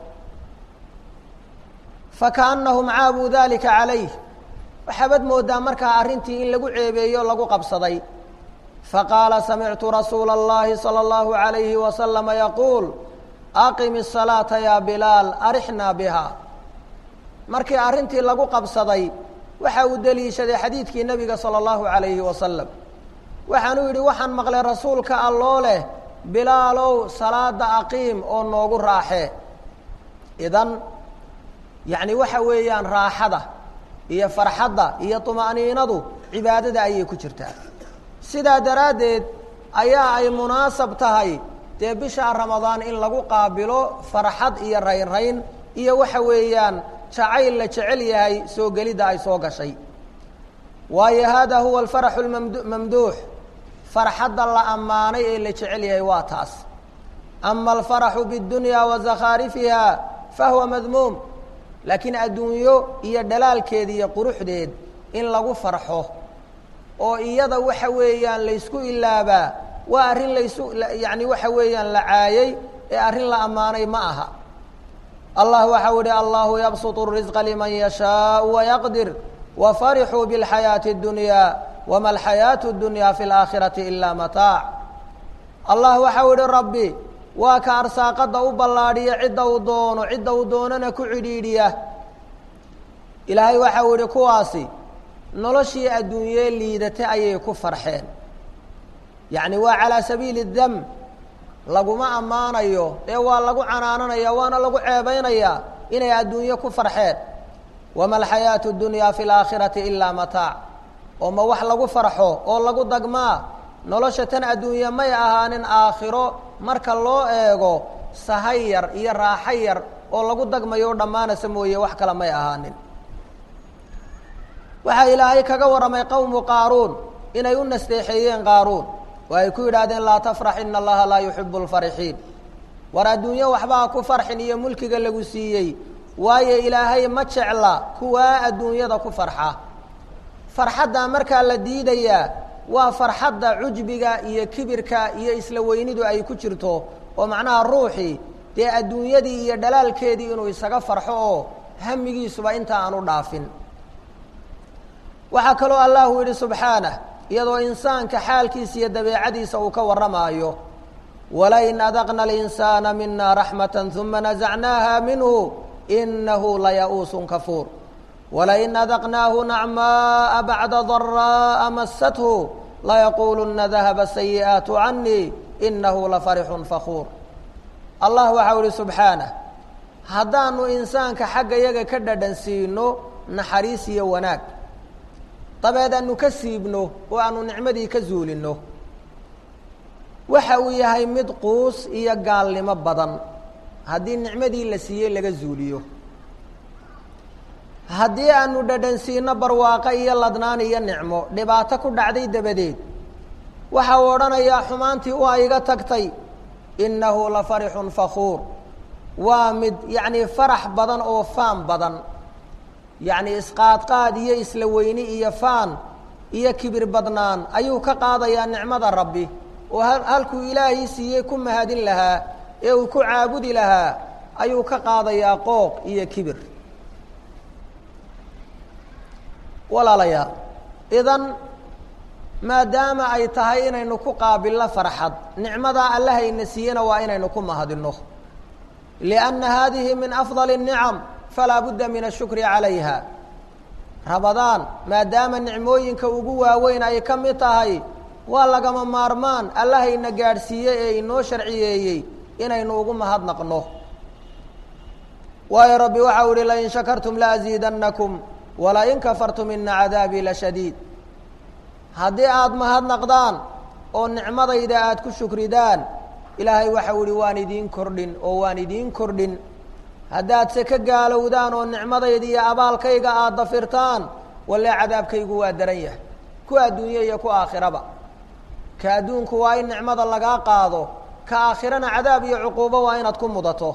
fakaannahum caabuu dalika calayh waxaabad moodaa markaa arrintii in lagu ceebeeyo o lagu qabsaday faqaala samictu rasuula اllahi salى اllahu عalayhi wasalama yaquul aqim الsalaata ya bilaal arixnaa biha markii arrintii lagu qabsaday waxa uu deliishaday xadiidkii nebiga salى اllahu عalayhi wasalam waxaanuu yidhi waxaan maqlay rasuulka alloo leh bilaalow salaada aqiim oo noogu raaxee idan yacni waxa weeyaan raaxada iyo farxadda iyo طumaaniinadu cibaadada ayay ku jirtaa sidaa daraaddeed ayaa ay munaasab tahay dee bisha ramadaan in lagu qaabilo farxad iyo raynrayn iyo waxa weeyaan jacayl la jecel yahay soo gelidda ay soo gashay waayo hada huwa alfaraxu lmamduux farxadda la ammaanay ee la jecel yahay waa taas ama alfaraxu biاddunya wa zakhaarifiha fahuwa madmuum laakiin adduunyo iyo dhalaalkeed iyo quruxdeed in lagu farxo oo iyada waxa weeyaan laysku ilaabaa waa arrin laysu yani waxa weeyaan la caayey ee arrin la ammaanay ma aha allah waxau ihi allahu yabsuط الrisqa liman yashaau wayaqdir wafarixuu biاlxayaaةi اddunya wama alxayaaةu اddunya fi اlaakhirati ila mataac allah waxau ihi rabbi waa ka arsaaqadda u ballaadhiya cidda uu doono cidda uu doonana ku cidhiidhiya ilaahay waxau ihi kuwaasi noloshii adduunyee liidate ayay ku farxeen yacni waa calaa sabiili dam laguma ammaanayo ee waa lagu canaananaya waana lagu ceebaynayaa inay adduunyo ku farxeen wama alxayaatu اdunyaa fi اlaakhirati ilaa mataac oo ma wax lagu farxo oo lagu dagmaa nolosha tan adduunye may ahaanin aakhiro marka loo eego sahay yar iyo raaxo yar oo lagu dagmayo o dhammaanaysa mooye wax kale may ahaanin waxaa ilaahay kaga warramay qowmu qaaruun inay u nasteexeeyeen qaaruun oo ay ku yidhaahdeen laa tafrax ina allaha laa yuxibu lfarixiin war adduunyo waxbaa ku farxin iyo mulkiga lagu siiyey waayo ilaahay ma jecla kuwaa adduunyada ku farxa farxaddaa markaa la diidayaa waa farxadda cujbiga iyo kibirka iyo isla weynidu ay ku jirto oo macnaha ruuxii dee adduunyadii iyo dhalaalkeedii inuu isaga farxo oo hamigiisuba inta aan u dhaafin waxaa kaloo allahu yidhi subxaanah iyadoo insaanka xaalkiisa iyo dabeecadiisa uu ka warramaayo walain adaqna alinsaana mina raxmata uma nazacnaaha minhu inahu laya'uusun kafuur walain adaqnaahu nacmaaa bacda daraa'a masathu layaquuluna dahaba sayi'aatu canii inahu lafarixun fakuur allah waxau ihi subxaanah haddaanu insaanka xagga yaga ka dhadhan siino naxariis iyo wanaag dabeed aanu ka siibno oo aanu nicmadii ka zuulinno waxa uu yahay mid quus iyo gaalnimo badan haddii nicmadii la siiyey laga zuuliyo haddii aanu dhadhansiino barwaaqo iyo ladnaan iyo nicmo dhibaato ku dhacday dabadeed waxa uu odhanayaa xumaantii waa iga tagtay innahu la farixun fakhuur waa mid yacnii farax badan oo faan badan yacni isqaadqaad iyo isla weyni iyo faan iyo kibir badnaan ayuu ka qaadayaa nicmada rabbi oo halkuu ilaahay siiyey ku mahadin lahaa ee uu ku caabudi lahaa ayuu ka qaadayaa qooq iyo kibir walaalayaal idan maadaama ay tahay inaynu ku qaabilno farxad nicmadaa allahayna siiyena waa inaynu ku mahadinno lianna haadihi min afdali الnicam falaa budda min ashukri calayha rabadaan maadaama nicmooyinka ugu waaweyn ay ka mid tahay waa lagama maarmaan allahayna gaadhsiiyey ee inoo sharciyeeyey inaynu ugu mahadnaqno waayo rabbi waxau ihi lain shakartum laaziidannakum walain kafartum ina cadaabii lashadiid haddii aada mahadnaqdaan oo nicmadayda aada ku shukridaan ilaahay waxau ihi waan idiin kordhin oo waan idiin kordhin haddaad se ka gaalowdaan oo nicmadayda iyo abaalkayga aada dafirtaan walle cadaabkaygu waa daran yahay ku adduunye iyo ku aakhiraba ka adduunku waa in nicmada lagaa qaado ka aakhirana cadaab iyo cuquubo waa inaad ku mudato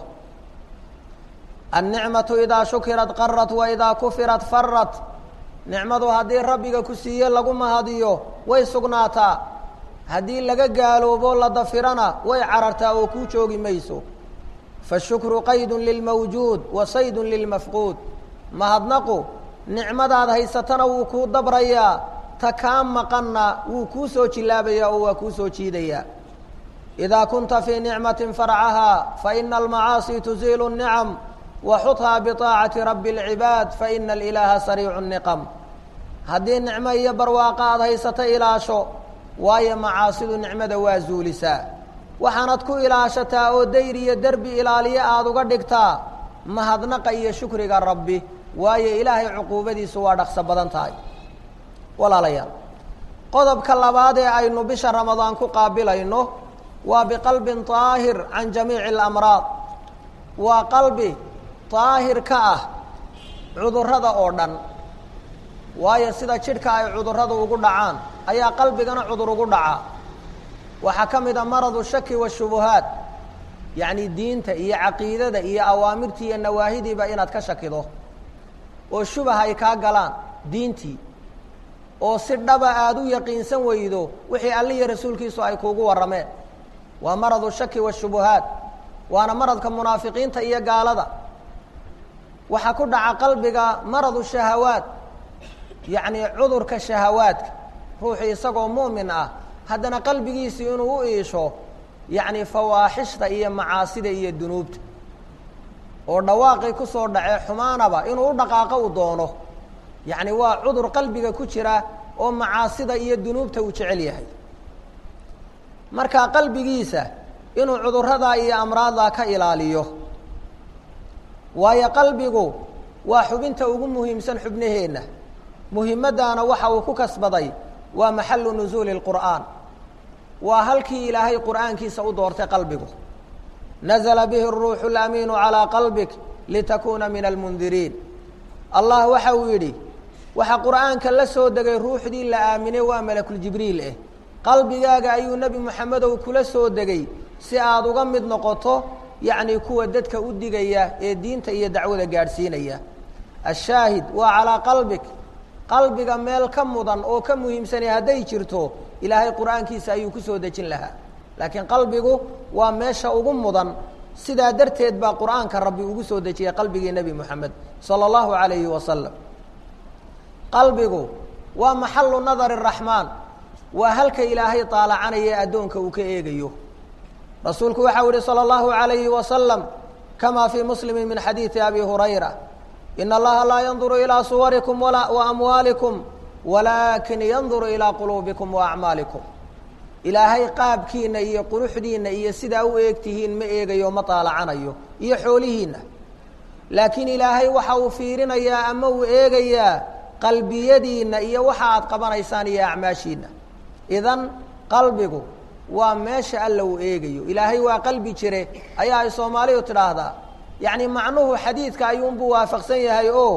annicmatu idaa shukirat qarat wa idaa kufirat farat nicmadu haddii rabbiga ku siiye lagu mahadiyo way sugnaataa haddii laga gaaloobo la dafirana way carartaa oo kuu joogi mayso fashukru qaydun lilmawjuud wa saydun lilmafquud mahadnaqu nicmadaad haysatana wuu kuu dabrayaa ta kaa maqanna wuu kuu soo jilaabayaa oo waa kuu soo jiidayaa idaa kunta fii nicmatin farcahaa faina almacaasi tuziilu الnicam waxuthaa biطaacati rabbi اlcibaad faina alilaaha sariicu niqam haddii nicmo iyo barwaaqa aada haysato ilaasho waayo macaasidu nicmada waa zuulisaa waxaanad ku ilaashataa oo dayr iyo derbi ilaaliye aada uga dhigtaa mahadnaqa iyo shukriga rabbi waayo ilaahay cuquubadiisu waa dhaqso badan tahay walaalayaal qodobka labaad ee aynu bisha ramadaan ku qaabilayno waa biqalbin طaahir can jamiici اlamraad waa qalbi daahir ka ah cudurrada oo dhan waayo sida jidhka ay cudurradu ugu dhacaan ayaa qalbigana cudur ugu dhacaa waxaa ka mid a maradu shaki washubuhaat yacni diinta iyo caqiidada iyo awaamirtii iyo nawaahidiiba inaad ka shakido oo shubah ay kaa galaan diintii oo si dhaba aada u yaqiinsan weydo wixii alle iyo rasuulkiisu ay kuugu warrameen waa maradu shaki washubuhaat waana maradka munaafiqiinta iyo gaalada waxaa ku dhaca qalbiga maradu shahawaat yacni cudurka shahawaadka ruuxu isagoo mu'min ah haddana qalbigiisii inuu u iisho yacni fawaaxishta iyo macaasida iyo dunuubta oo dhawaaqii kusoo dhacee xumaanaba inuu u dhaqaaqo u doono yacni waa cudur qalbiga ku jira oo macaasida iyo dunuubta uu jecel yahay marka qalbigiisa inuu cudurradaa iyo amraaddaa ka ilaaliyo waayo qalbigu waa xubinta ugu muhiimsan xubnaheenna muhimaddaana waxa uu ku kasbaday waa maxalu nusuuli اlqur'aan waa halkii ilaahay qur'aankiisa u doortay qalbigu nazla bihi الruuxu اlamiinu calىa qalbik litakuuna min almundiriin allah waxa uu yidhi waxaa qur'aanka la soo degay ruuxdii la aaminay waa malakuljibriil eh qalbigaaga ayuu nebi moxamedow kula soo degay si aada uga mid noqoto yacni kuwa dadka u digaya ee diinta iyo dacwada gaadhsiinaya ashaahid waa calaa qalbik qalbiga meel ka mudan oo ka muhiimsanay hadday jirto ilaahay qur'aankiisa ayuu ku soo dejin lahaa laakiin qalbigu waa meesha ugu mudan sidaa darteed baa qur'aanka rabbi ugu soo dejiyay qalbigii nebi moxamed sala allahu calayhi wasalam qalbigu waa maxalu nadari raxmaan waa halka ilaahay taalacanaya ee addoonka uu ka eegayo rasuulku waxau yihi salى اllahu عalayhi wasalam kama fii muslimi min xadiidi abi hurayra in allaha laa yanduru ilىa suwarikum waamwaalikum walakin yanduru ilىa quluubikum waacmaalikum ilaahay qaabkiina iyo quruxdiina iyo sidaa u eegtihiin ma eegayo ma taalacanayo iyo xoolihiina laakiin ilaahay waxa uu fiirinayaa ama uu eegayaa qalbiyadiina iyo waxa aad qabanaysaan iyo acmaashiina idan qalbigu waa meesha alla uu eegayo ilaahay waa qalbi jire ayaa ay soomaalidu tidhaahdaa yacni macnuhu xadiidka ayuunbuu waafaqsan yahay oo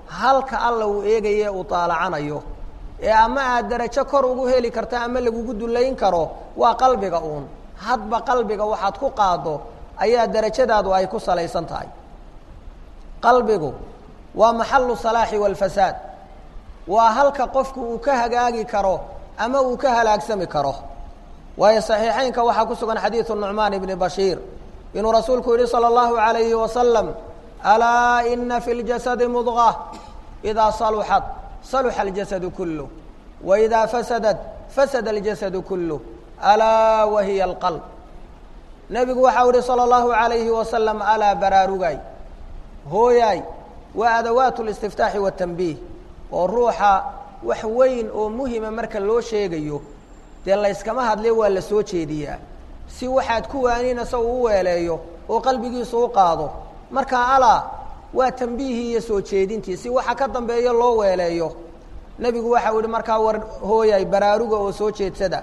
halka alla uu eegaye uu taalacanayo ee ama aad darajo kor ugu heli karto ama lagugu dullayn karo waa qalbiga uun hadba qalbiga waxaad ku qaaddo ayaa darajadaadu ay ku salaysan tahay qalbigu waa maxalu salaaxi waalfasaad waa halka qofku uu ka hagaagi karo ama uu ka halaagsami karo waayo saxiixeynka waxaa ku sugan xadiidu nucmaan ibni bashiir inuu rasuulku yihi salى اllahu عalayhi wasalam alaa ina fi اljasadi mudغة idaa saluxat saluxa اljasadu kuluh waidaa fasadat fasada اljasadu kuluh alaa wahiya اlqalb nebigu waxau ihi salى اllahu عalayhi wasalam alaa baraarugay hooyaay waa adawaat اlistiftaaxi watanbiih oo ruuxa wax weyn oo muhima marka loo sheegayo dee layskama hadle waa la soo jeediyaa si waxaad ku waaninaysa uu u weeleeyo oo qalbigiisu u qaado marka alaa waa tambiihii iyo soo jeedintii si waxa ka dambeeya loo weeleeyo nebigu waxau yihi markaa war hooyay baraaruga oo soo jeedsada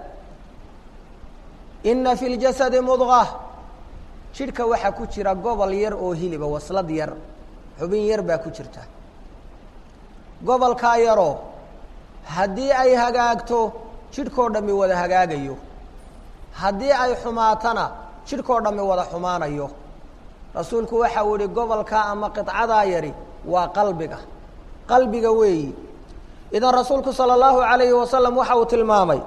ina fi ljasadi mudqa jidhka waxaa ku jira gobol yar oo hiliba waslad yar xubin yar baa ku jirta gobolkaa yaroo haddii ay hagaagto jidhkoo dhammi wada hagaagayo haddii ay xumaatana jidhkoo dhammi wada xumaanayo rasuulku waxau yihi gobolkaa ama qidcadaa yari waa qalbiga qalbiga weeyi idan rasuulku sala allahu calayhi wasalam waxa uu tilmaamay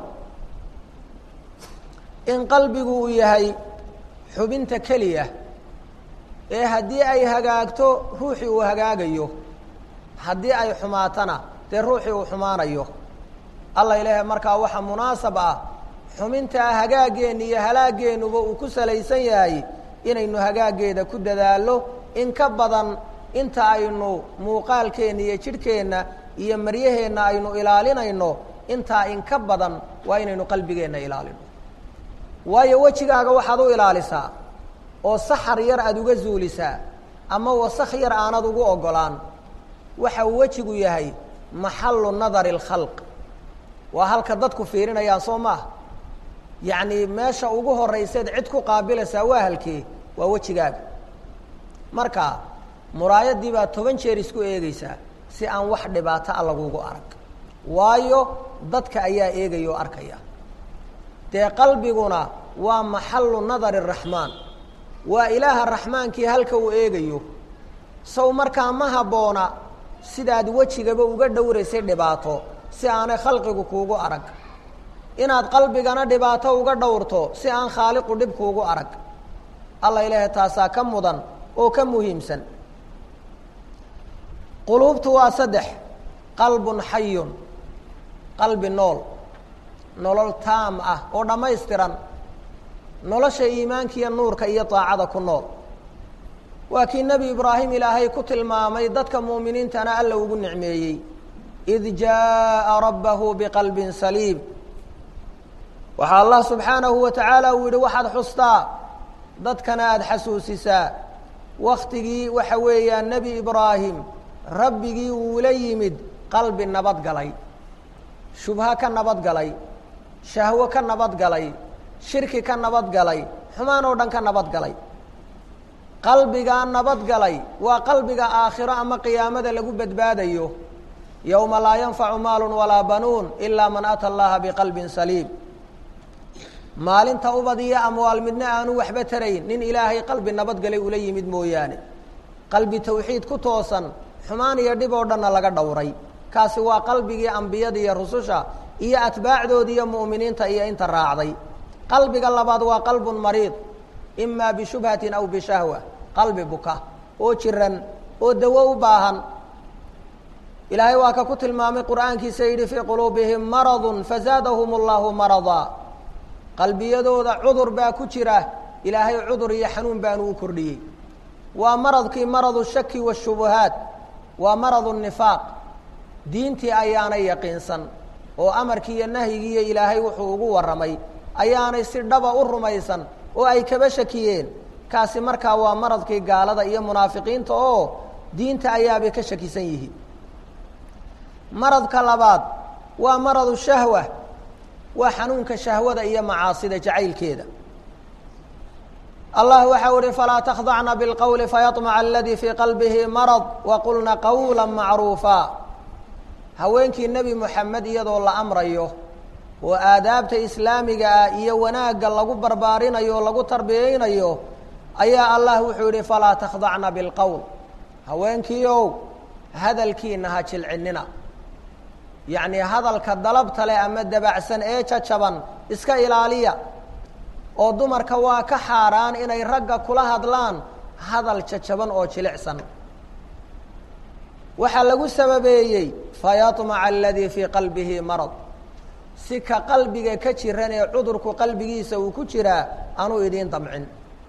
in qalbigu uu yahay xubinta keliya ee haddii ay hagaagto ruuxii uu hagaagayo haddii ay xumaatana dee ruuxii uu xumaanayo alla ilaahay markaa waxaa munaasab ah xumintaa hagaageenna iyo halaageennuba uu ku salaysan yahay inaynu hagaaggeeda ku dadaallo in ka badan inta aynu muuqaalkeenna iyo jidhkeenna iyo maryaheenna aynu ilaalinayno intaa in ka badan waa inaynu qalbigeenna ilaalino waayo wejigaaga waxaad u ilaalisaa oo saxar yar aada uga zuulisaa ama wasakh yar aanad ugu oggolaan waxa uu wejigu yahay maxallu nadari alkhalq waa halka dadku fiirinayaan soo maaha yacni meesha ugu horrayseed cid ku qaabilaysaa waa halkee waa wejigaaga marka muraayaddii baa toban jeer isku eegeysaa si aan wax dhibaato a lagugu arag waayo dadka ayaa eegaya oo arkaya dee qalbiguna waa maxallu nadari araxmaan waa ilaaha raxmaankii halka uu eegayo sow markaa ma habboona sidaad wejigaba uga dhowraysay dhibaato si aanay khalqigu kuugu arag inaad qalbigana dhibaato uga dhowrto si aan khaaliqu dhib kuugu arag alla ilaahay taasaa ka mudan oo ka muhiimsan quluubtu waa saddex qalbun xayun qalbi nool nolol taam ah oo dhammaystiran nolosha iimaankiiyo nuurka iyo daacada ku nool waa kii nebi ibraahim ilaahay ku tilmaamay dadka mu'miniintana alla ugu nicmeeyey id jaaءa rabbahu biqalbin saliim waxaa allah subxaanahu wa tacaala uu yihi waxaad xustaa dadkana aada xasuusisaa waktigii waxa weeyaan nebi ibraahim rabbigii uula yimid qalbi nabad galay shubha ka nabad galay shahwo ka nabad galay shirki ka nabad galay xumaan oo dhan ka nabad galay qalbigaa nabad galay waa qalbiga aakhiro ama qiyaamada lagu badbaadayo yowma laa yanfacu maalu walaa banuun ilaa man ata allaha biqalbin saliim maalinta ubad iyo amwaal midna aanu waxba tarayn nin ilaahay qalbi nabadgalay ula yimid mooyaane qalbi tawxiid ku toosan xumaan iyo dhib oo dhanna laga dhowray kaasi waa qalbigii ambiyada iyo rususha iyo atbaacdoodi iyo mu'miniinta iyo inta raacday qalbiga labaad waa qalbun mariid imaa bishubhatin aw bishahwa qalbi buka oo jiran oo dawo u baahan ilaahay waa ka ku tilmaamay qur'aankiisa yidhi fii quluubihim maradun fazaadahum allahu maradaa qalbiyadooda cudur baa ku jira ilaahay cudur iyo xanuun baanu u kordhiyey waa maradkii maradu shaki washubuhaat waa maradu nifaaq diintii ayaanay yaqiinsan oo amarkii iyo nahyigiiyo ilaahay wuxuu ugu warramay ayaanay si dhaba u rumaysan oo ay kaba shakiyeen kaasi markaa waa maradkii gaalada iyo munaafiqiinta oo diinta ayaabay ka shakisan yihiin maradka labaad waa maradu shahwa waa xanuunka shahwada iyo macaasida jacaylkeeda allah waxau ihi falaa takhdacna bilqowli fayaطmaca aladii fii qalbihi marad waqulna qawla macruufa haweenkii nebi moxamed iyadoo la amrayo oo aadaabta islaamiga ah iyo wanaagga lagu barbaarinayo o lagu tarbiyeynayo ayaa allah wuxuu yihi falaa takhdacna bilqowl haweenkiiow hadalkiina ha jilcinina yacnii hadalka dalabta leh ama dabacsan ee jajaban iska ilaaliya oo dumarka waa ka xaaraan inay ragga kula hadlaan hadal jajaban oo jilicsan waxaa lagu sababeeyey fayaطmaca aladii fii qalbihi marad si ka qalbiga ka jiran ee cudurku qalbigiisa uu ku jiraa anuu idiin damcin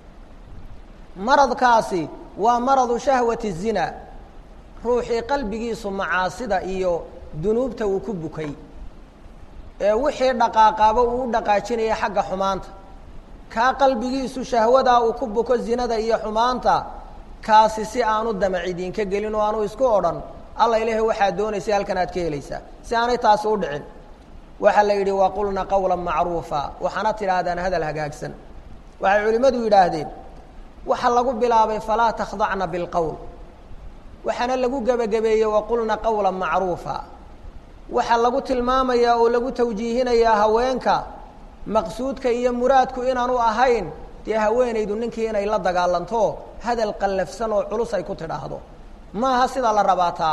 maradkaasi waa maradu shahwati zina ruuxii qalbigiisu macaasida iyo dunuubta uu ku bukay ee wixii dhaqaaqaaba uu u dhaqaajinaya xagga xumaanta kaa qalbigiisu shahwadaa uu ku buko zinada iyo xumaanta kaasi si aanu damac idinka gelin oo aanu isku odhan alla ilahi waxaad doonaysa halkan aad ka helaysaa si aanay taasi u dhicin waxaa la yidhi waqulna qawla macruufa waxaana tidhaahdaan hadal hagaagsan waxay culimmadu yidhaahdeen waxaa lagu bilaabay falaa takhdacna bilqowl waxaana lagu gebagabeeyey waqulna qawla macruufa waxaa lagu tilmaamayaa oo lagu tawjiihinayaa haweenka maqsuudka iyo muraadku inaanu ahayn dee haweenaydu ninkii inay la dagaalanto hadal qallafsan oo culus ay ku tidhaahdo maaha sidaa la rabaa taa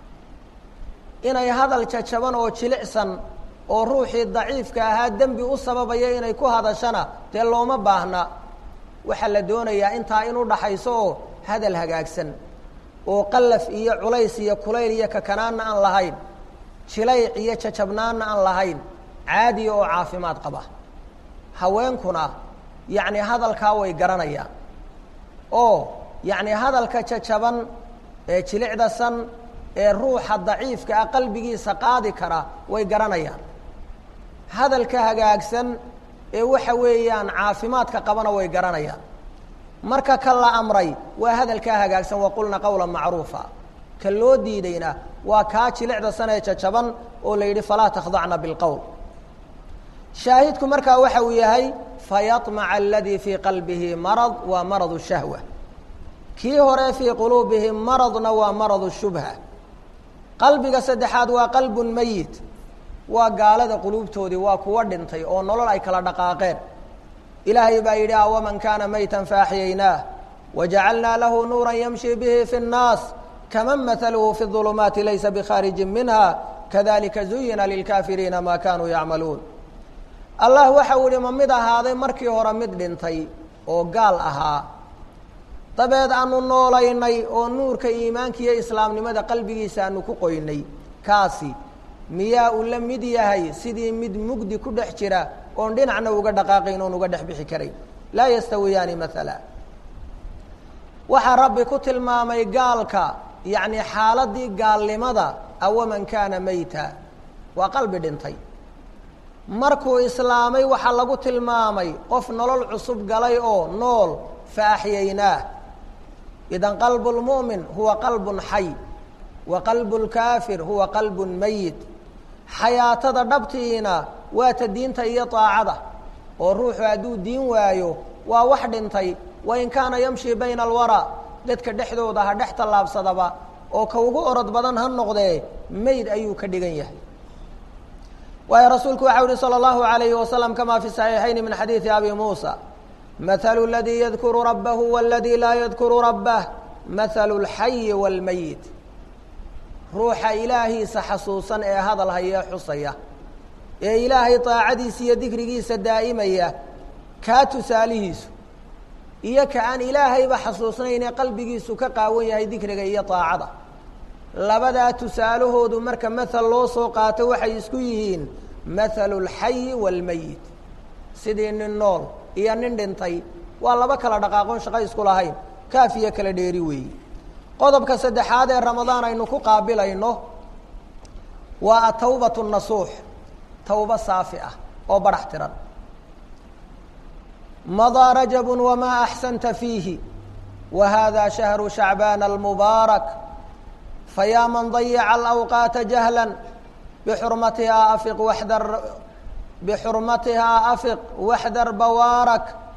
inay hadal jajaban oo jilicsan oo ruuxii daciifka ahaa dembi u sababaya inay ku hadashana dee looma baahna waxaa la doonayaa intaa in u dhaxayso oo hadal hagaagsan oo qallaf iyo culays iyo kulayl iyo kakanaanna aan lahayn jilayc iyo jajabnaanna aan lahayn caadiya oo caafimaad qaba haweenkuna yacni hadalkaa way garanayaan oo yacni hadalka jajaban ee jilicda san ee ruuxa daciifka ah qalbigiisa qaadi kara way garanayaan hadalka hagaagsan ee waxa weeyaan caafimaadka qabana way garanayaan marka ka la amray waa hadalkaa hagaagsan waqulna qawla macruufa ka loo diidayna waa kaa jilicda san ee jajaban oo la yidhi falaa takhdacna bilqowl shaahidku markaa waxa uu yahay fayaطmaca aladii fii qalbihi marad waa marad shahwa kii hore fii quluubihim maradna waa marad shubha qalbiga saddexaad waa qalbun meyit waa gaalada quluubtoodii waa kuwa dhintay oo nolol ay kala dhaqaaqeen ilaahay baa yidhi awaman kaana maytan faaxyaynaah wajacalnaa lahu nuura yamshi bihi fi الnaas kaman mahaluhu fi الظulumaati laysa bkhaarijin minha kadalika zuyina lilkaafiriina ma kanuu yacmaluun allah waxa uu yihi ma mid ahaaday markii hore mid dhintay oo gaal ahaa dabeed aanu noolaynay oo nuurka iimaanka iyo islaamnimada qalbigiisa aanu ku qoynay kaasi miyaa uu la mid yahay sidii mid mugdi ku dhex jira oon dhinacna uga dhaqaaqayn oon uga dhex bixi karayn laa yastawiyaani maala waxaa rabbi ku tilmaamay gaalka yacni xaaladii gaalnimada awaman kaana mayta waa qalbi dhintay markuu islaamay waxaa lagu tilmaamay qof nolol cusub galay oo nool fa axyaynaah idan qalbu lmu'min huwa qalbun xay wa qalbu lkaafir huwa qalbun mayit xayaatada dhabtiina waa ta diinta iyo daacada oo ruuxu hadduu diin waayo waa wax dhintay wain kaana yamshi bayna alwaraa dadka dhexdooda ha dhex tallaabsadaba oo ka ugu orod badan ha noqdee meyd ayuu ka dhigan yahay waayo rasuulku waxau yihi salى اllahu عalayhi wasalam kama fi صaxiixayni min xadiidi abi muusa mahalu اladii yadkuru rabbahu wاladii laa yadkuru rabbah mahalu اlxayi wاlmeyit ruuxa ilaahiisa xasuusan ee hadal hayee xusaya ee ilaahay daacadiisa iyo dikrigiisa daa'imaya kaa tusaalihiisu iyo ka aan ilaahayba xasuusnayn ee qalbigiisu ka qaawan yahay dikriga iyo daacada labadaa tusaalahoodu marka mathal loo soo qaato waxay isku yihiin mathalu اlxayi wاlmeyit sidii nin nool iyo nin dhintay waa laba kala dhaqaaqoon shaqo isku lahayn kaafiyo kala dheeri weeyi qodobka saddexaad ee ramadaan aynu ku qaabilayno waa atawbat nasuux tawba saafi ah oo badhax tiran madaa rajabu wamaa axsanta fiihi wa hada shahru shacbaan almubaarak fayaa man dayaca alawqaata jahla bixurmatihaa afiq waxdar bixurmatihaa afiq waxdar bawaarak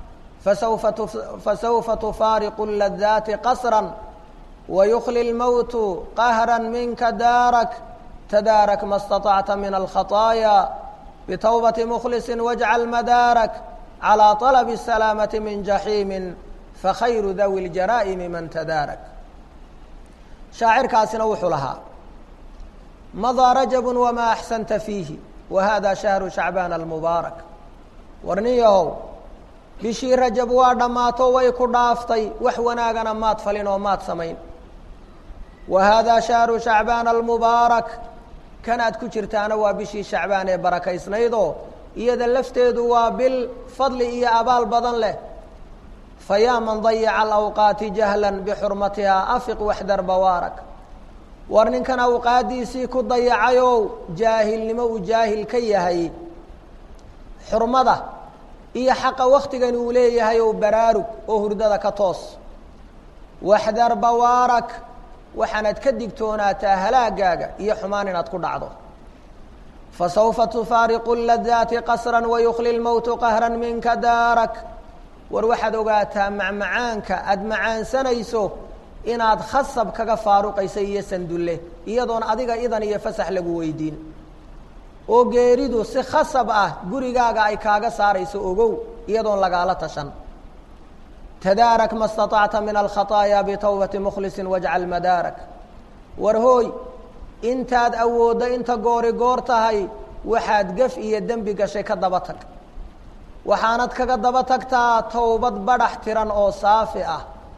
fasawfa fasawfa tufaariqu ladaati qasra wayukli اlmowtu qahra minka daarak tadaarak ma اstaطacta min alkhaطaaya bitowbati mkhlisi wاjcal madaarak calى طalb الsalaamaةi min jaxiimi fakhayru dawi اljaraa'imi man tadaarak shaacirkaasina wuxuu lahaa madaa rajab wma axsanta fiihi wa hada shahru shacbaan almubaarak warnin yahow bishii rajab waa dhammaato way ku dhaaftay wax wanaagana maad falin oo maad samayn wa haadaa shahru shacbaan almubaarak kan aad ku jirtaana waa bishii shacbaan ee barakaysnaydoo iyada lafteedu waa bil fadli iyo abaal badan leh fa yaa man dayaca alawqaati jahlan bixurmatihaa afiq waxdar bawaarak war ninkan awqaaddiisii ku dayacayow jaahilnimo uu jaahil ka yahay xurmada iyo xaqa waktigan uu leeyahay ow baraarug oo hurdada ka toos waxdar bawaarak waxaanaad ka digtoonaataa halaagaaga iyo xumaan inaad ku dhacdo fasawfa tufaariqu ladaati qasra wayukli lmowtu qahra minka daarak war waxaad ogaataa macmacaanka aada macaansanayso inaad khasab kaga faaruqaysa iyo sandulle iyadoon adiga idan iyo fasax lagu weydiin oo geeridu si khasab ah gurigaaga ay kaaga saarayso ogow iyadoon lagaala tashan tadaarak ma staطacta min alkhaطaaya bitowbati mkhlisi wajcal madaarak war hooy intaad awooddo inta goori goor tahay waxaad gef iyo dembi gashay ka daba tag waxaanad kaga daba tagtaa towbad badhax tiran oo saafi ah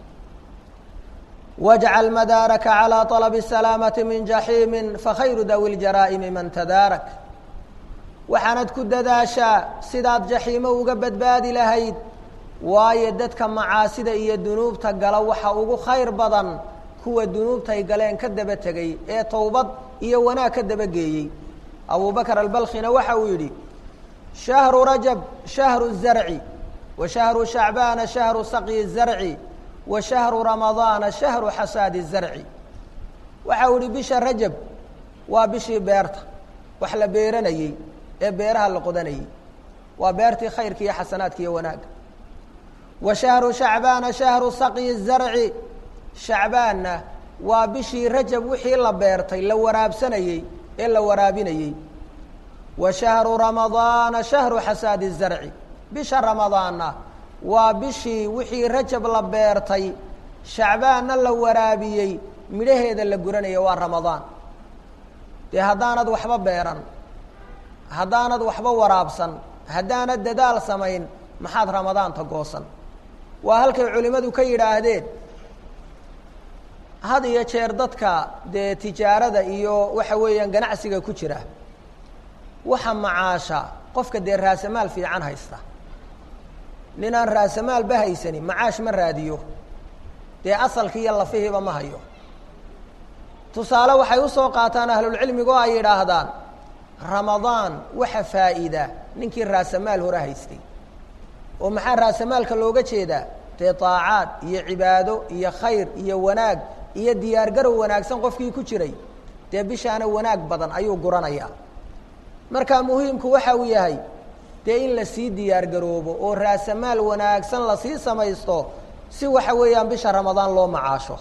wajcal madaaraka calى طalb الsalaamati min jaxiimi fakhayru dawi اljaraa'imi man tadaarak waxaanad ku dadaashaa sidaad jaxiimo uga badbaadi lahayd waayo dadka macaasida iyo dunuubta gala waxa ugu khayr badan kuwa dunuubtay galeen ka daba tegey ee towbad iyo wanaag ka dabageeyey abu bakr albalkhina waxa uu yidhi shahru rajab shahru الzarci wa shahru shacbaana shahru saqyi الzarci wa shahru ramadaana shahru xasaadi الzarci waxa uu yihi bisha rajab waa bishii beerta wax la beeranayey ee beeraha la qodanayey waa beertii khayrka iyo xasanaadka iyo wanaagga wa shahru shacbaana shahru saqyi الzarci shacbaanna waa bishii rajab wixii la beertay la waraabsanayey ee la waraabinayey wa shahru ramadaana shahru xasaadi الzarci bisha ramadaanna waa bishii wixii rajab la beertay shacbaanna la waraabiyey midhaheeda la guranaya waa ramadaan dee haddaanad waxba beeran haddaanad waxba waraabsan haddaanad dadaal samayn maxaad ramadaanta goosan waa halkay culimmadu ka yidhaahdeen had iyo jeer dadka dee tijaarada iyo waxa weeyaan ganacsiga ku jira waxa macaasha qofka dee raasamaal fiican haysta ninaan raasamaalba haysani macaash ma raadiyo dee asalkii iyo lafihiiba ma hayo tusaale waxay usoo qaataan ahlulcilmigu oo ay yidhaahdaan ramadaan waxa faa'iida ninkii raasamaal hore haystay oo maxaa raasamaalka looga jeedaa dee daacaad iyo cibaado iyo khayr iyo wanaag iyo diyaargarow wanaagsan qofkii ku jiray dee bishaana wanaag badan ayuu guranayaa marka muhiimku waxa uu yahay dee in lasii diyaargaroobo oo raasamaal wanaagsan lasii samaysto si waxa weeyaan bisha ramadaan loo macaasho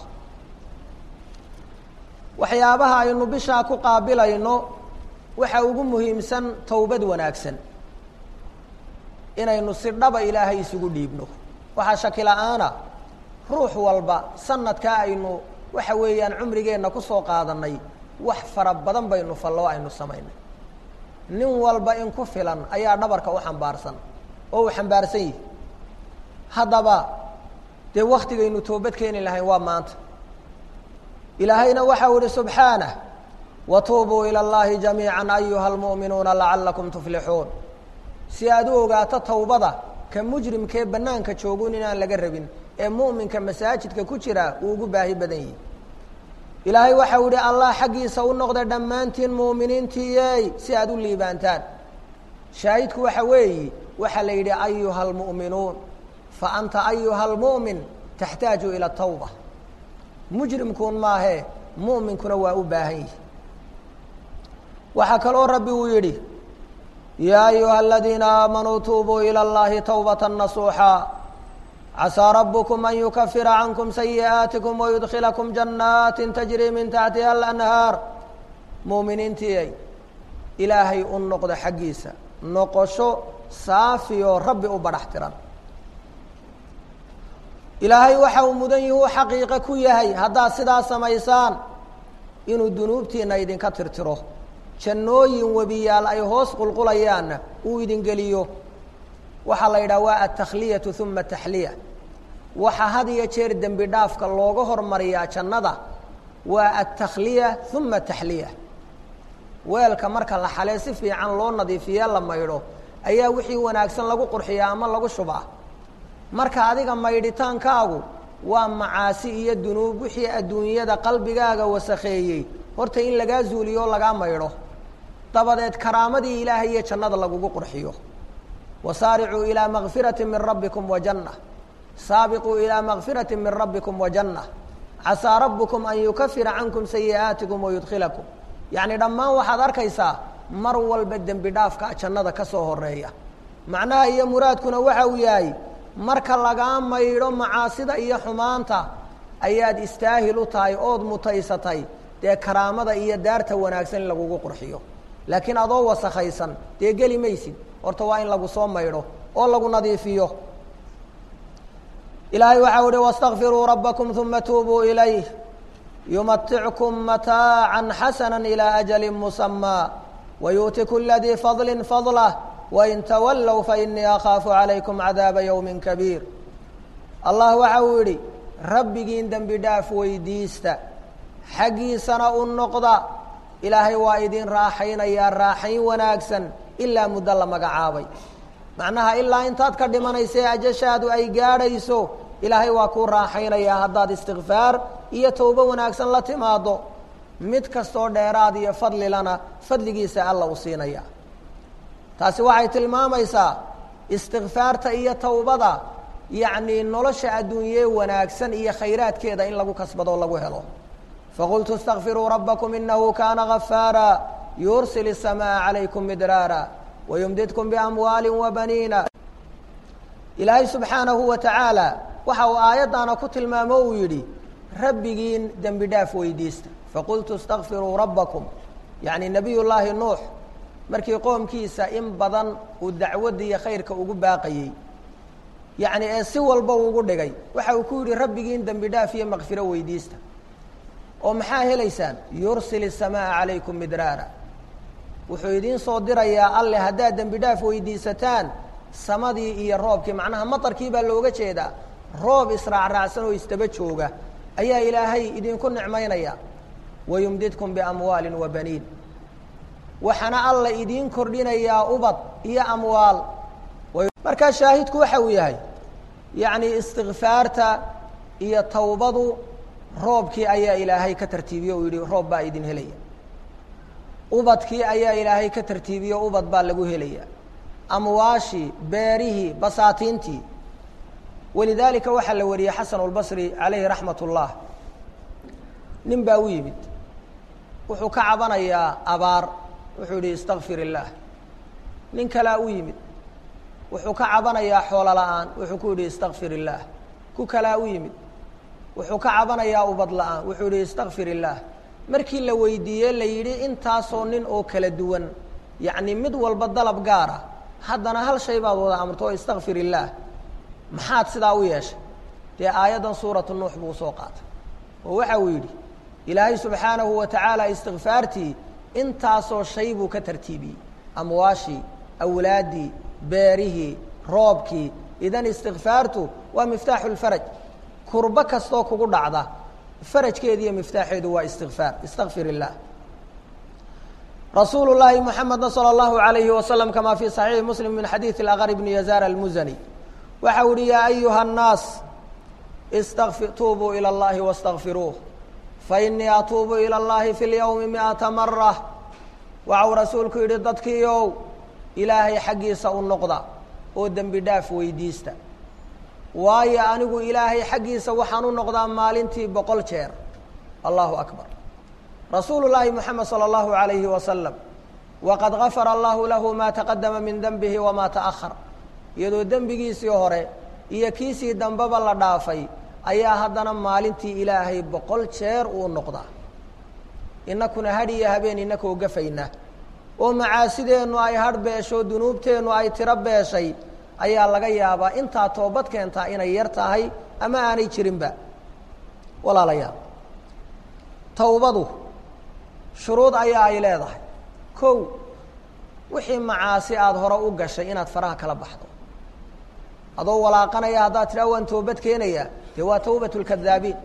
waxyaabaha aynu bishaa ku qaabilayno waxa ugu muhiimsan towbad wanaagsan inaynu si dhaba ilaahay isugu dhiibno waxaa shaki la-aana ruux walba sanadkaa aynu waxa weeyaan cumrigeenna kusoo qaadanay wax fara badan baynu falloo aynu samaynay nin walba in ku filan ayaa dhabarka u xambaarsan oo uu xambaarsan yihi haddaba dee waktigaynu toobad keeni lahayn waa maanta ilaahayna waxau ihi subxaanah watuubuu ilى اllahi jamiiعa ayuha اlmuؤminuuna lacalakum tuflixuun si aad u ogaato towbada ka mujrimkee banaanka joogun inaan laga rabin ee mu'minka masaajidka ku jira uu ugu baahi badan yihi ilaahay waxau ihi allah xaggiisa u noqda dhammaantiin muuminiintiiyey si aad u liibaantaan shaahidku waxa weeyi waxaa la yidhi ayuha اlmu'minuun fa anta ayuha اlmu'min taxtaaju ilى tawba mujrimkuun maahee mu'minkuna waa u baahan yihi waxaa kaloo rabbi uu yidhi yaa ayuha aladiina aamanuu tuubuu ilى اllahi tawbata nasuuxa casaa rabbukum an yukafira cankum sayi'aatikum wayudkilakum jannaatin tajrii min taxtiha alanhaar muuminiintiiay ilaahay u noqdo xaggiisa noqosho saafiyoo rabbi u badhax tiran ilaahay waxa uu mudan yihi u xaqiiqo ku yahay haddaad sidaa samaysaan inuu dunuubtiina idinka tirtiro jannooyin webiyaal ay hoos qulqulayaanna uu idin geliyo waxaa la yidhaha waa altakhliyatu uma taxliya waxa had iyo jeer dembi dhaafka looga hormariyaa jannada waa altakhliya uma taxliya weelka marka la xalee si fiican loo nadiifiye la maydho ayaa wixii wanaagsan lagu qurxiyaa ama lagu shubaa marka adiga maydhitaankaagu waa macaasi iyo dunuub wixii adduunyada qalbigaaga wasakheeyey horta in lagaa zuuliyo o lagaa maydho dabadeed karaamadii ilaahay iyo jannada lagugu qurxiyo wasaaricuu ilaa makfirati min rabbikum wa janna saabiquu ilaa makfirati min rabbikum wa janna casaa rabbukum an yukafira cankum sayi'aatikum wayudkilakum yacni dhammaan waxaad arkaysaa mar walba dembi dhaafka jannada ka soo horeeya macnaha iyo muraadkuna waxa uu yahay marka lagaa maydho macaasida iyo xumaanta ayaad istaahil u tahay ood mutaysatay dee karaamada iyo daarta wanaagsan in lagugu qurxiyo laakiin adoo wasakhaysan dee geli maysid horta waa in lagu soo maydho oo lagu nadiifiyo ilaahay waxau uhi wastakfiruu rabbakum uma tuubuu ilayh yumatickum mataaca xasana ilى ajali musamaa wayu'ti kula dii fadli fadlah wain tawallow fainii akhaafu calaykum cadaaba yowmi kabiir allah waxa uu yidhi rabbigiin dembi dhaaf weydiista xaggiisana u noqda ilaahay waa idin raaxaynayaa raaxayn wanaagsan ilaa muddo la magacaabay macnaha ilaa intaad ka dhimanaysa ee ajashaadu ay gaadhayso ilaahay waa kuu raaxaynayaa haddaad istikfaar iyo towbo wanaagsan la timaado mid kastoo dheeraad iyo fadlilana fadligiisa alla u siinaya taasi waxay tilmaamaysaa istikfaarta iyo towbada yacnii nolosha adduunyee wanaagsan iyo khayraadkeeda in lagu kasbado o lagu helo faqultu اstakfiruu rabbakum inahu kaana gafaara yursil الsamaaa calaykum midraara wayumdidkum biamwaali wabaniina ilaahay subxaanahu wa tacaala waxa uu aayaddaana ku tilmaamo uu yidhi rabbigiin dembi dhaaf weydiista faqultu اstakfiruu rabbakum yacni nabiy llaahi nuux markii qoomkiisa in badan uu dacwadda iyo khayrka ugu baaqayey yacni ee si walba ugu dhigay waxa uu ku yidhi rabbigiin dembi dhaaf iyo makfiro weydiista oo maxaa helaysaan yursil الsamaaa calaykum midraara wuxuu idiin soo dirayaa alle haddaad dembi dhaaf weydiisataan samadii iyo roobkii macnaha matarkii baa looga jeedaa roob israacraacsan oo isdaba jooga ayaa ilaahay idinku nicmaynaya wayumdidkum biamwaali wa baniin waxaana alla idiin kordhinayaa ubad iyo amwaal markaa shaahidku waxa uu yahay yacni istikfaarta iyo tawbadu roobkii ayaa ilaahay ka tartiibiye uu yihi roob baa idin helaya ubadkii ayaa ilaahay ka tartiibiye ubad baa lagu helaya amwaashii beerihii basaatiintii walidaalika waxaa la wariyey xasan اlbasri calayhi raxmat ullah nin baa u yimid wuxuu ka cabanayaa abaar wuxuu yihi istakfir illaah nin kalaa u yimid wuxuu ka cabanayaa xoolo la-aan wuxuu ku yidhi istakfir illaah ku kalaa u yimid wuxuu ka cabanayaa ubad la-aan wuxuu yihi istakfir illaah markii la weydiiyey la yidhi intaasoo nin oo kala duwan yacni mid walba dalab gaara haddana hal shay baad wada amarto oo istakfir illaah maxaad sidaa u yeeshay dee aayaddan suuratu nuux buu usoo qaatay oo waxa uu yidhi ilaahay subxaanahu wa tacaala istikfaartii intaasoo shay buu ka tartiibiyey amwaashii awlaaddii beerihii roobkii idan istikfaartu waa miftaaxu lfaraj kurbo kastoo kugu dhacda farajkeedi iyo miftaaxeedu waa istikfaar istakfir illaah rasuulu llaahi muxamedna salى اllahu alayhi wasalam kama fi صaxiixi muslim min xadiidi اlaqr bni yazaar almuzani waxa u yihi yaa ayuha الnaas istaqfi tuubuu ilى اllahi wastakfiruuh fainii atuubu ilى اllahi fi اlyowmi miata mara waxau rasuulku yidhi dadkiiow ilaahay xaggiisa u noqda oo dembi dhaaf weydiista waayo anigu ilaahay xaggiisa waxaan u noqdaa maalintii boqol jeer allahu akbar rasuulu llaahi moxamed salى اllahu alayhi wasalam waqad gafara allahu lahu ma taqadama min denbihi wama taأhar iyadoo dembigiisii hore iyo kiisii dambeba la dhaafay ayaa haddana maalintii ilaahay boqol jeer uu noqdaa inakuna hadh iyo habeen inakoo gafayna oo macaasideennu ay hadh beesho dunuubteennu ay tiro beeshay ayaa laga yaabaa intaa toobad keentaa inay yar tahay ama aanay jirinba walaalayaal towbadu shuruud ayaa ay leedahay kow wixii macaasi aada hore u gashay inaad faraha kala baxdo adoo walaaqanaya haddaad tidhaha waan toobad keenayaa dee waa tawbat lkadaabiin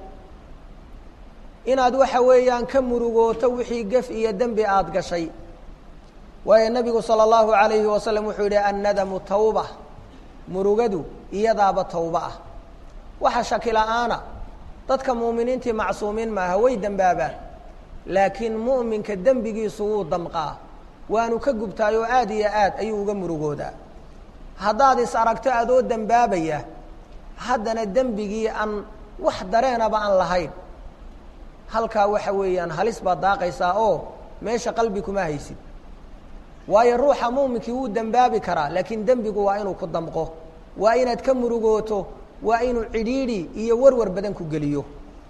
inaad waxa weeyaan ka murugooto wixii gef iyo dembi aada gashay waayo nebigu sala allahu alayhi wasalam wuxuu yidhi annadamu tawba murugadu iyadaaba tawba ah waxa shaki la-aana dadka mu'miniintii macsuumiin maaha way dembaabaan laakiin mu'minka dembigiisu wuu damqaa waanu ka gubtaayoo aad iyo aad ayuu uga murugoodaa haddaad is aragto adoo dembaabaya haddana dembigii aan wax dareenaba aan lahayn halkaa waxa weeyaan halis baad daaqaysaa oo meesha qalbi kuma haysid waayo ruuxa muuminkii wuu dembaabi karaa laakiin dembigu waa inuu ku damqo waa inaad ka murugooto waa inuu cidhiidhi iyo warwar badan ku geliyo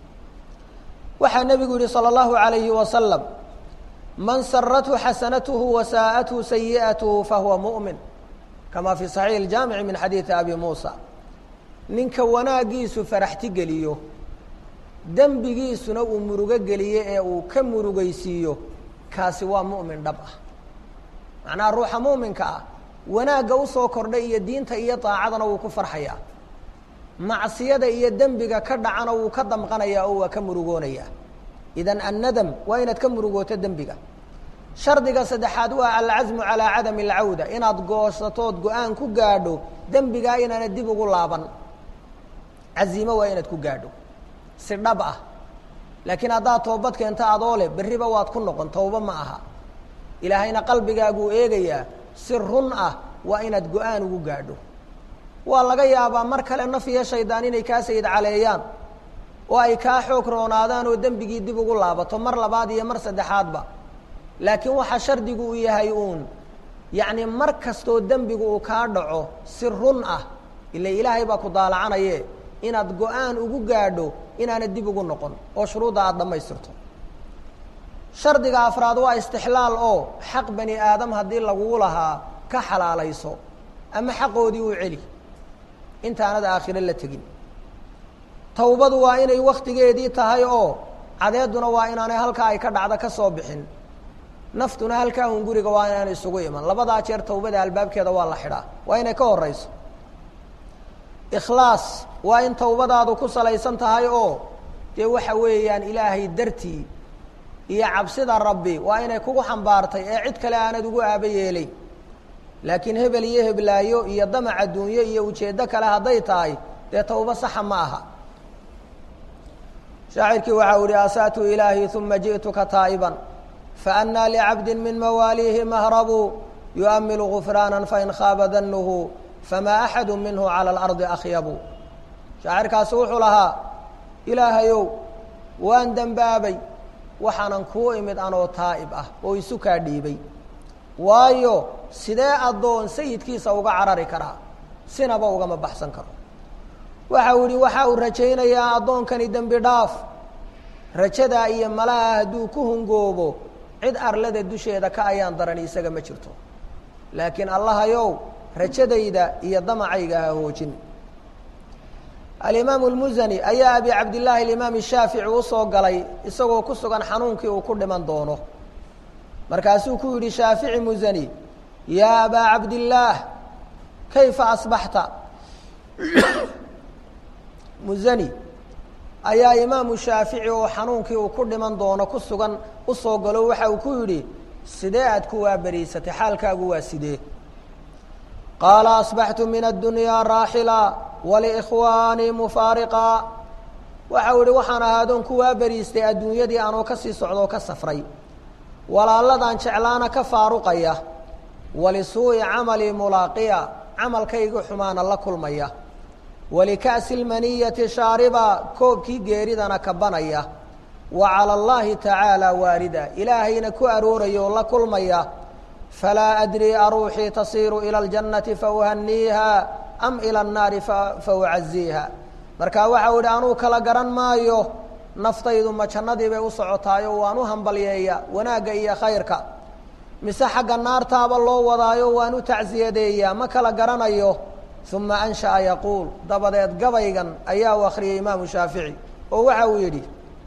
waxaa nebigu yihi salى اllahu عalayhi wasalam man sarathu xasanatuhu wasaa'athu sayi'atuhu fahuwa muؤmin kama fi صaxiix اjaamici min xadiidi abi muusa ninka wanaagiisu faraxti geliyo dembigiisuna uu murugo geliyo ee uu ka murugaysiiyo kaasi waa mu'min dhab ah macnaha ruuxa muuminka ah wanaagga usoo kordhay iyo diinta iyo daacadana wuu ku farxayaa macsiyada iyo dembiga ka dhacana wuu ka damqanayaa oo waa ka murugoonayaa idan annadam waa inaad ka murugooto dembiga shardiga saddexaad waa alcasmu calaa cadami alcawda inaad goosatood go-aan ku gaadho dembigaa inaana dib ugu laaban cazimo waa inaad ku gaadho si dhab ah laakiin haddaad toobad keento adoo leh berriba waad ku noqon towba ma aha ilaahayna qalbigaaguu eegayaa si run ah waa inaad go-aan ugu gaadho waa laga yaabaa mar kale naf iyo shaydaan inay kaa sayid caleeyaan oo ay kaa xoog roonaadaan oo dembigii dib ugu laabato mar labaad iyo mar saddexaadba laakiin waxaa shardigu uu yahay uun yacni mar kastoo dembigu uu kaa dhaco si run ah ila ilaahay baa ku daalacanaye inaad go-aan ugu gaadho inaana dib ugu noqon oo shuruudda aada dhammaystirto shardiga afraad waa istixlaal oo xaq bani aadam haddii lagugu lahaa ka xalaalayso ama xaqoodii u celi intaanad aakhiro la tegin tawbadu waa inay waktigeedii tahay oo cadeeduna waa inaanay halkaa ay ka dhacda ka soo bixin naftuna halkaa un guriga waa inaanay isugu iman labadaa jeer tawbada albaabkeeda waa la xidhaa waa inay ka horeyso ikhlaas waa in tawbadaadu ku salaysan tahay oo dee waxa weeyaan ilaahay dartii iyo cabsida rabbi waa inay kugu xambaartay ee cid kale aanad ugu aaba yeelay laakiin hebel iyo heblaayo iyo damac adduunyo iyo ujeeddo kale hadday tahay dee tawbo saxa ma aha shaacirkii waxa u ihi asa'tu ilaahi uma ji'tuka taa'iban faannaa licabdi min mawaaliihi mahrabu yu'amilu gufraana fain khaaba danuhu famaa axadu minhu cala alardi akhyabu shaacirkaasi wuxuu lahaa ilaahayow waan dembaabay waxaanan kuu imid anoo taa'ib ah oo isu kaa dhiibay waayo sidee addoon sayidkiisa uga carari karaa sinaba ugama baxsan karo waxa uu yihi waxa uu rajaynayaa addoonkani dembi dhaaf rajadaa iyo malaha hadduu ku hungoobo cid arlada dusheeda ka ayaan darani isaga ma jirto laakiin allahayow rajadayda iyo damacayga ha hoojin alimaamu lmusani ayaa abi cabdillaahi alimaam shaafici usoo galay isagoo ku sugan xanuunkii uu ku dhiman doono markaasuu ku yidhi shaafici musani yaa abaa cabdillaah kayfa asbaxta musani ayaa imaamu shaafici oo xanuunkii uu ku dhiman doono ku sugan usoo galo waxa uu ku yidhi sidee aad ku waaberiysatay xaalkaagu waa sidee qaala asbaxtu min addunyaa raaxila waliikhwaanii mufaariqa waxa uu ihi waxaan ahaadoon ku waaberiistay adduunyadii anoo kasii socdoo ka safray walaaladaan jeclaana ka faaruqaya walisuu'i camalii mulaaqiya camalkayga xumaana la kulmaya walika'si lmaniyati shaariba koobkii geeridana kabanaya wa cala allahi tacaala waarida ilaahayna ku arooraya oo la kulmaya falaa adrii aruuxii tasiiru ila aljannati fauhaniiha am ila annaari fa ucaziiha marka waxau idhi anuu kala garan maayo naftaydu ma jannadii bay u socotaayo waan u hambalyeeya wanaagga iyo khayrka mise xagga naartaaba loo wadaayo waan u tacsiyadeeyaa ma kala garanayo uma ansha'a yaquul dabadeed gabaygan ayaa u akhriyay imaamu shaafici oo waxa uu yidhi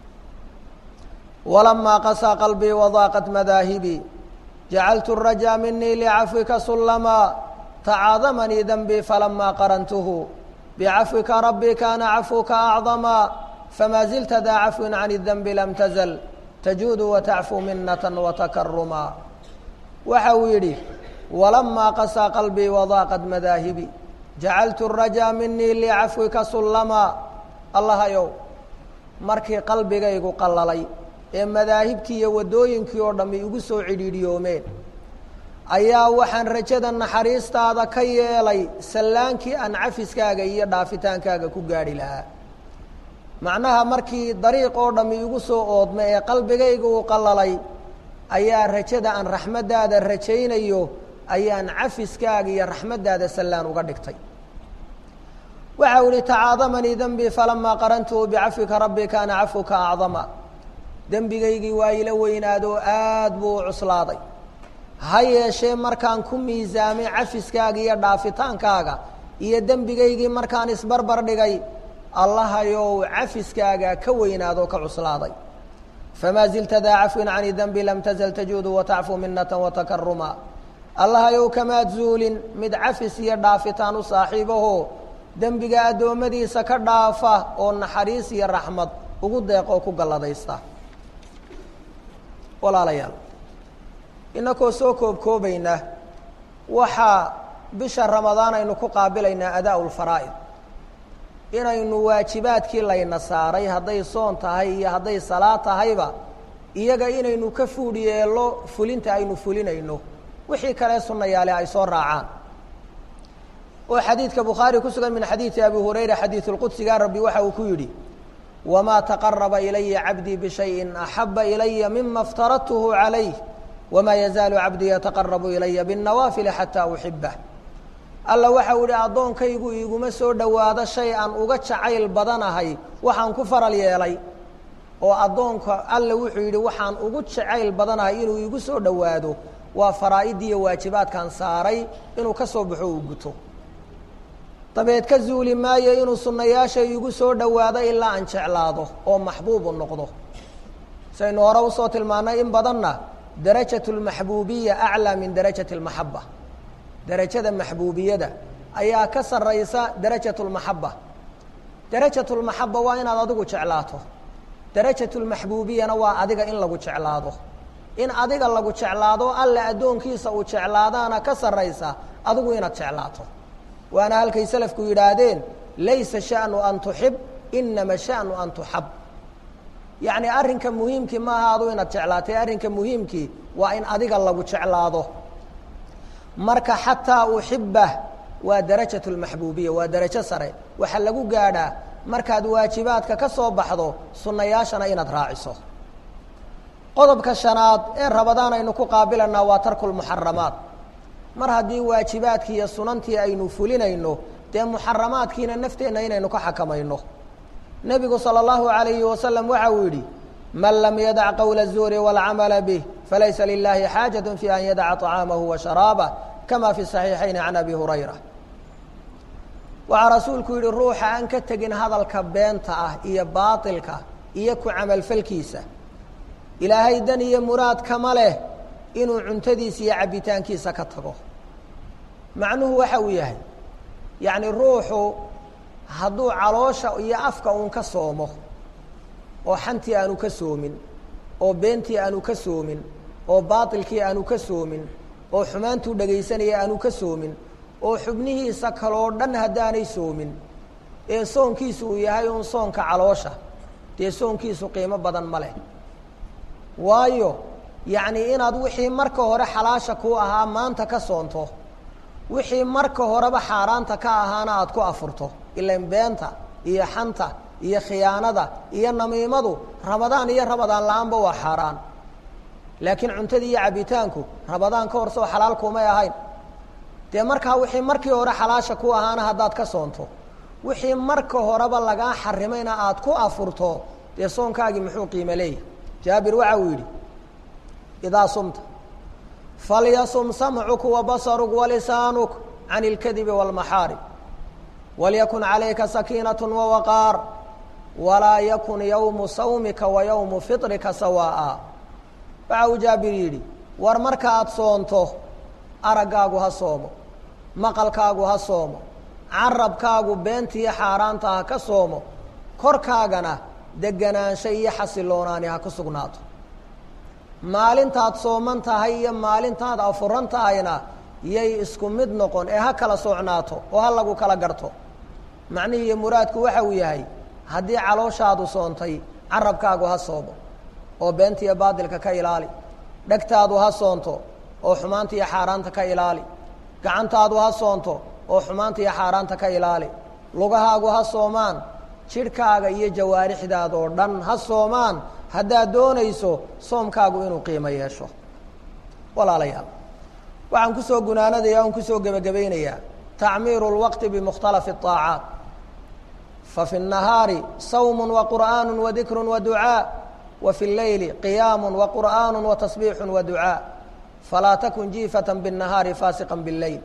walamaa qasaa qalbii wadaaqat madaahibii jacaltu rajaa minii licafwika sullamaa tacaadamanii denbii falamaa qarantuhu bicafwika rabbii kaana cafwuka acdamaa famaa zilta daa cafwin can اdenbi lam tazl tajuudu watacfu minata watakarumaa waxa uu yidhi walamaa qasaa qalbii wadaaqat madaahibii jacaltu rajaa minii licafwika sullamaa allahayow markii qalbigaygu qallalay ee madaahibtii iyo waddooyinkii oo dhammi igu soo cidhiidhiyoomeen ayaa waxaan rajada naxariistaada ka yeelay sallaankii aan cafiskaaga iyo dhaafitaankaaga ku gaadhi lahaa macnaha markii dariiq oo dhammi igu soo oodma ee qalbigayga uu qallalay ayaa rajada aan raxmaddaada rajaynayo ayaan cafiskaaga iyo raxmaddaada sallaan uga dhigtay waxa u ihi tacaadamanii denbii falamaa qarantuhu bicafwika rabbi kaana cafwuka acdama dembigaygii waa ila weynaadoo aad buu u cuslaaday ha yeeshee markaan ku miisaamay cafiskaaga iyo dhaafitaankaaga iyo dembigaygii markaan isbarbar dhigay allahayow cafiskaaga ka weynaadoo ka cuslaaday famaa zilta daa cafwin cani denbi lam tazal tajuudu watacfu minata watakaruma allahayow kamaad zuulin mid cafis iyo dhaafitaan u saaxiibaho dembiga addoommadiisa ka dhaafa oo naxariis iyo raxmad ugu deeqoo ku galladaysta walaalayaal inakoo soo koobkoobayna waxaa bisha ramadaan aynu ku qaabilaynaa adaa lfaraa'id inaynu waajibaadkii layna saaray hadday soon tahay iyo hadday salaad tahayba iyaga inaynu ka fuudh yeello fulinta aynu fulinayno wixii kale sunnayaale ay soo raacaan oo xadiidka bukhaari ku sugan min xadiidi abi hurayra xadiidu lqudsiga rabbi waxa uu ku yidhi wamaa taqaraba ilaya cabdii bishayin axaba ilaya mima iftaradtuhu calayh wamaa yazaalu cabdii yataqarabu ilaya binnawaafili xataa uxibah alla waxau idhi addoonkaygu iguma soo dhowaado shay aan uga jacayl badanahay waxaan ku faral yeelay oo addoonka alla wuxuu yidhi waxaan ugu jacayl badanahay inuu igu soo dhowaado waa faraa'iddiiyo waajibaadkan saaray inuu ka soo baxo uu guto dabeed ka zuuli maayo inuu sunnayaasha igu soo dhowaado ilaa aan jeclaado oo maxbuubu noqdo saynu hore usoo tilmaannay in badanna darajat lmaxbuubiya aclaa min darajati almaxaba darajada maxbuubiyada ayaa ka sarraysa darajat lmaxaba darajat lmaxaba waa inaad adigu jeclaato darajat lmaxbuubiyana waa adiga in lagu jeclaado in adiga lagu jeclaado alla addoonkiisa uu jeclaadaana ka sarraysa adigu inaad jeclaato waana halkay selafku yidhaahdeen laysa sha'nu an tuxib inama sha'nu an tuxab yacni arrinka muhiimkii maaha adu inaad jeclaatay arrinka muhiimkii waa in adiga lagu jeclaado marka xataa uxibah waa darajat lmaxbuubiya waa darajo sare waxaa lagu gaadhaa markaad waajibaadka ka soo baxdo sunnayaashana inaad raaciso qodobka shanaad ee rabadaan aynu ku qaabilanaa waa tarku lmuxaramaat mar haddii waajibaadkii iyo sunantii aynu fulinayno dee muxaramaadkiina nafteenna inaynu ka xakamayno nebigu salى اllahu عalayhi wasalam waxa uu yidhi man lam yadac qowla الzuuri wاlcamala bih falaysa lilahi xaajaة fi an yadaca طacaamahu wa sharaabah kama fi صaxiixayn can abi hurayra waxaa rasuulku yidhi ruuxa aan ka tegin hadalka beenta ah iyo baaطilka iyo ku camalfalkiisa ilaahay dan iyo muraad kama leh inuu cuntadiisa iyo cabbitaankiisa ka tago macnuhu waxa uu yahay yacni ruuxu hadduu caloosha iyo afka uun ka soomo oo xantii aanu ka soomin oo beentii aanu ka soomin oo baatilkii aanu ka soomin oo xumaantuu dhegaysanaya aanu ka soomin oo xubnihiisa kaloo dhan haddaanay soomin ee soonkiisu uu yahay uun soonka caloosha dee soonkiisu qiimo badan ma leh waayo yacni inaad wixii marka hore xalaasha kuu ahaa maanta ka soonto wixii marka horeba xaaraanta ka ahaana aada ku afurto ilan beenta iyo xanta iyo khiyaanada iyo namiimadu rabadaan iyo rabadaan la-aanba waa xaaraan laakiin cuntadii iyo cabbitaanku rabadaan ka hor soo xalaal kumay ahayn dee markaa wixii markii hore xalaasha ku ahaana haddaad ka soonto wixii marka horeba lagaa xarimayna aada ku afurto dee soonkaagii muxuu qiimo leeyahy jaabir waxa uu yidhi idaa sumta falyasum samcuka wabasaruk walisaanuk can اlkadibi wاlmaxaarib walyakun calayka sakiinaة wawaqaar walaa yakun yowmu sawmika wa yowmu fiطrika sawaa'a waxa uu jaabir yidhi war markaaad soonto araggaagu ha soomo maqalkaagu ha soomo carabkaagu beentiiyo xaaraanta ha ka soomo korkaagana deganaansho iyo xasiloonaani ha ku sugnaato maalintaad sooman tahay iyo maalintaad afuran tahayna yay isku mid noqon ee ha kala socnaato oo ha lagu kala garto macnihii iyo muraadku waxa uu yahay haddii calooshaadu soontay carabkaagu ha soomo oo beenta iyo baadilka ka ilaali dhegtaadu ha soonto oo xumaanta iyo xaaraanta ka ilaali gacantaadu ha soonto oo xumaanta iyo xaaraanta ka ilaali lugahaagu ha soomaan jidhkaaga iyo jawaarixdaada oo dhan ha soomaan haddaad doonayso soomkaagu inuu qiimo yeesho walaalayaal waxaan kusoo gunaanadaya on kusoo gebagabaynayaa tacmiiru اlwaqti bimukhtalafi الطaacaat fafi الnahaari sawm waqur'aan wadikr waducaa wa fi اleyli qiyaam waqur'aan watasbiix waducaa falaa takun jiifata bالnahaari faasiqa bاleyl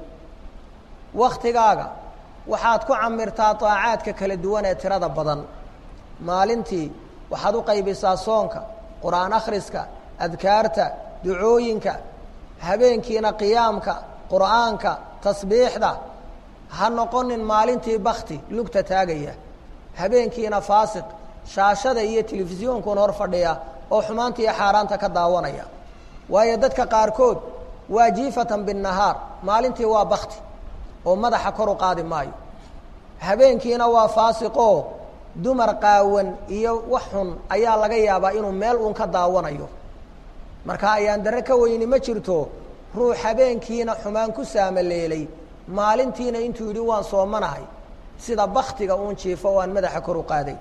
waktigaaga waxaad ku camirtaa طaacaadka kala duwan ee tirada badan maalintii waxaad u qaybisaa soonka qur'aan akhriska adkaarta ducooyinka habeenkiina qiyaamka qur'aanka tasbiixda ha noqonin maalintii bakti lugta taagaya habeenkiina faasiq shaashada iyo telefisyonkuna hor fadhiya oo xumaanta iyo xaaraanta ka daawanaya waayo dadka qaarkood waa jiifatan binnahaar maalintii waa bakti oo madaxa kor u qaadi maayo habeenkiina waa faasiqoo dumar qaawan iyo wax xun ayaa laga yaabaa inuu meel uun ka daawanayo marka ayaan dare ka weyni ma jirto ruux habeenkiina xumaan ku saamaleelay maalintiina intuu yidhi waan soomanahay sida baktiga uun jiifo oo aan madaxa kor u qaaday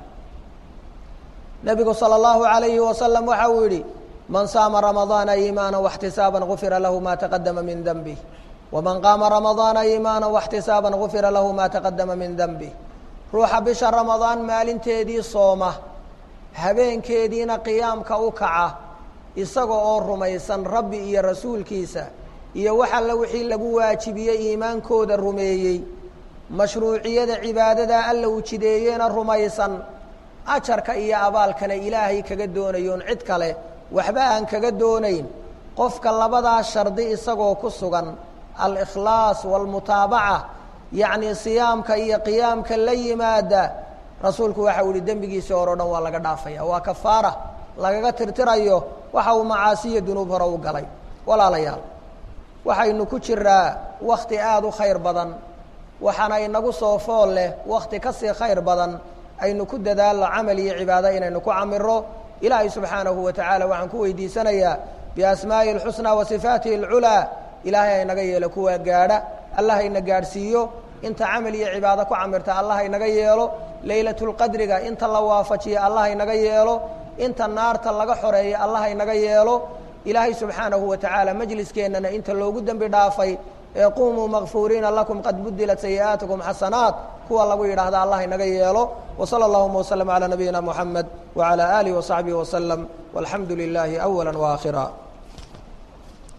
nebigu salى اllahu عalayhi wasalam waxa uu yidhi man saama ramadaana iimaana واxtisaaba gufira lahu ma taqadama min denbih waman qaama ramadaana iimaana واxtisaaba gufira lahu ma taqadama min denbih ruuxa bisha ramadaan maalinteedii sooma habeenkeediina qiyaamka u kaca isaga oo rumaysan rabbi iyo rasuulkiisa iyo wax alle wixii lagu waajibiyey iimaankooda rumeeyey mashruuciyada cibaadada alla uu jideeyena rumaysan ajarka iyo abaalkana ilaahay kaga doonayoon cid kale waxba aan kaga doonayn qofka labadaa shardi isagoo ku sugan alikhlaas waalmutaabaca yacnii siyaamka iyo qiyaamka la yimaada rasuulku waxa uu yihi dembigiisii hore o dhan waa laga dhaafaya waa kafaara lagaga tirtirayo waxa uu macaasiyo dunuub hore u galay walaalayaal waxaynu ku jiraa wakti aada u khayr badan waxaana inagu soo fool leh wakti ka sii khayr badan aynu ku dadaalno camal iyo cibaado inaynu ku camiro ilaahay subxaanahu wa tacaala waxaan ku weydiisanayaa biasmaa'ihi اlxusnaa wa sifaatihi اlculaa ilaahay haynaga yeelo kuwaa gaadha allah hayna gaadhsiiyo inta camal iyo cibaado ku camirta allah haynaga yeelo leylatulqadriga inta la waafajiya allah haynaga yeelo inta naarta laga xoreeya allah haynaga yeelo ilaahay subxaanahu wa tacaala majliskeennana inta loogu dembi dhaafay ee qumuu makfuuriina lakum qad budilat sayi'aatikum xasanaat kuwa lagu yidhaahda allah inaga yeelo wsala allahuma wslm calى nabiyina muxamed wعalى alih وصaxbihi وslm walxamdu lilaahi awala وaakhira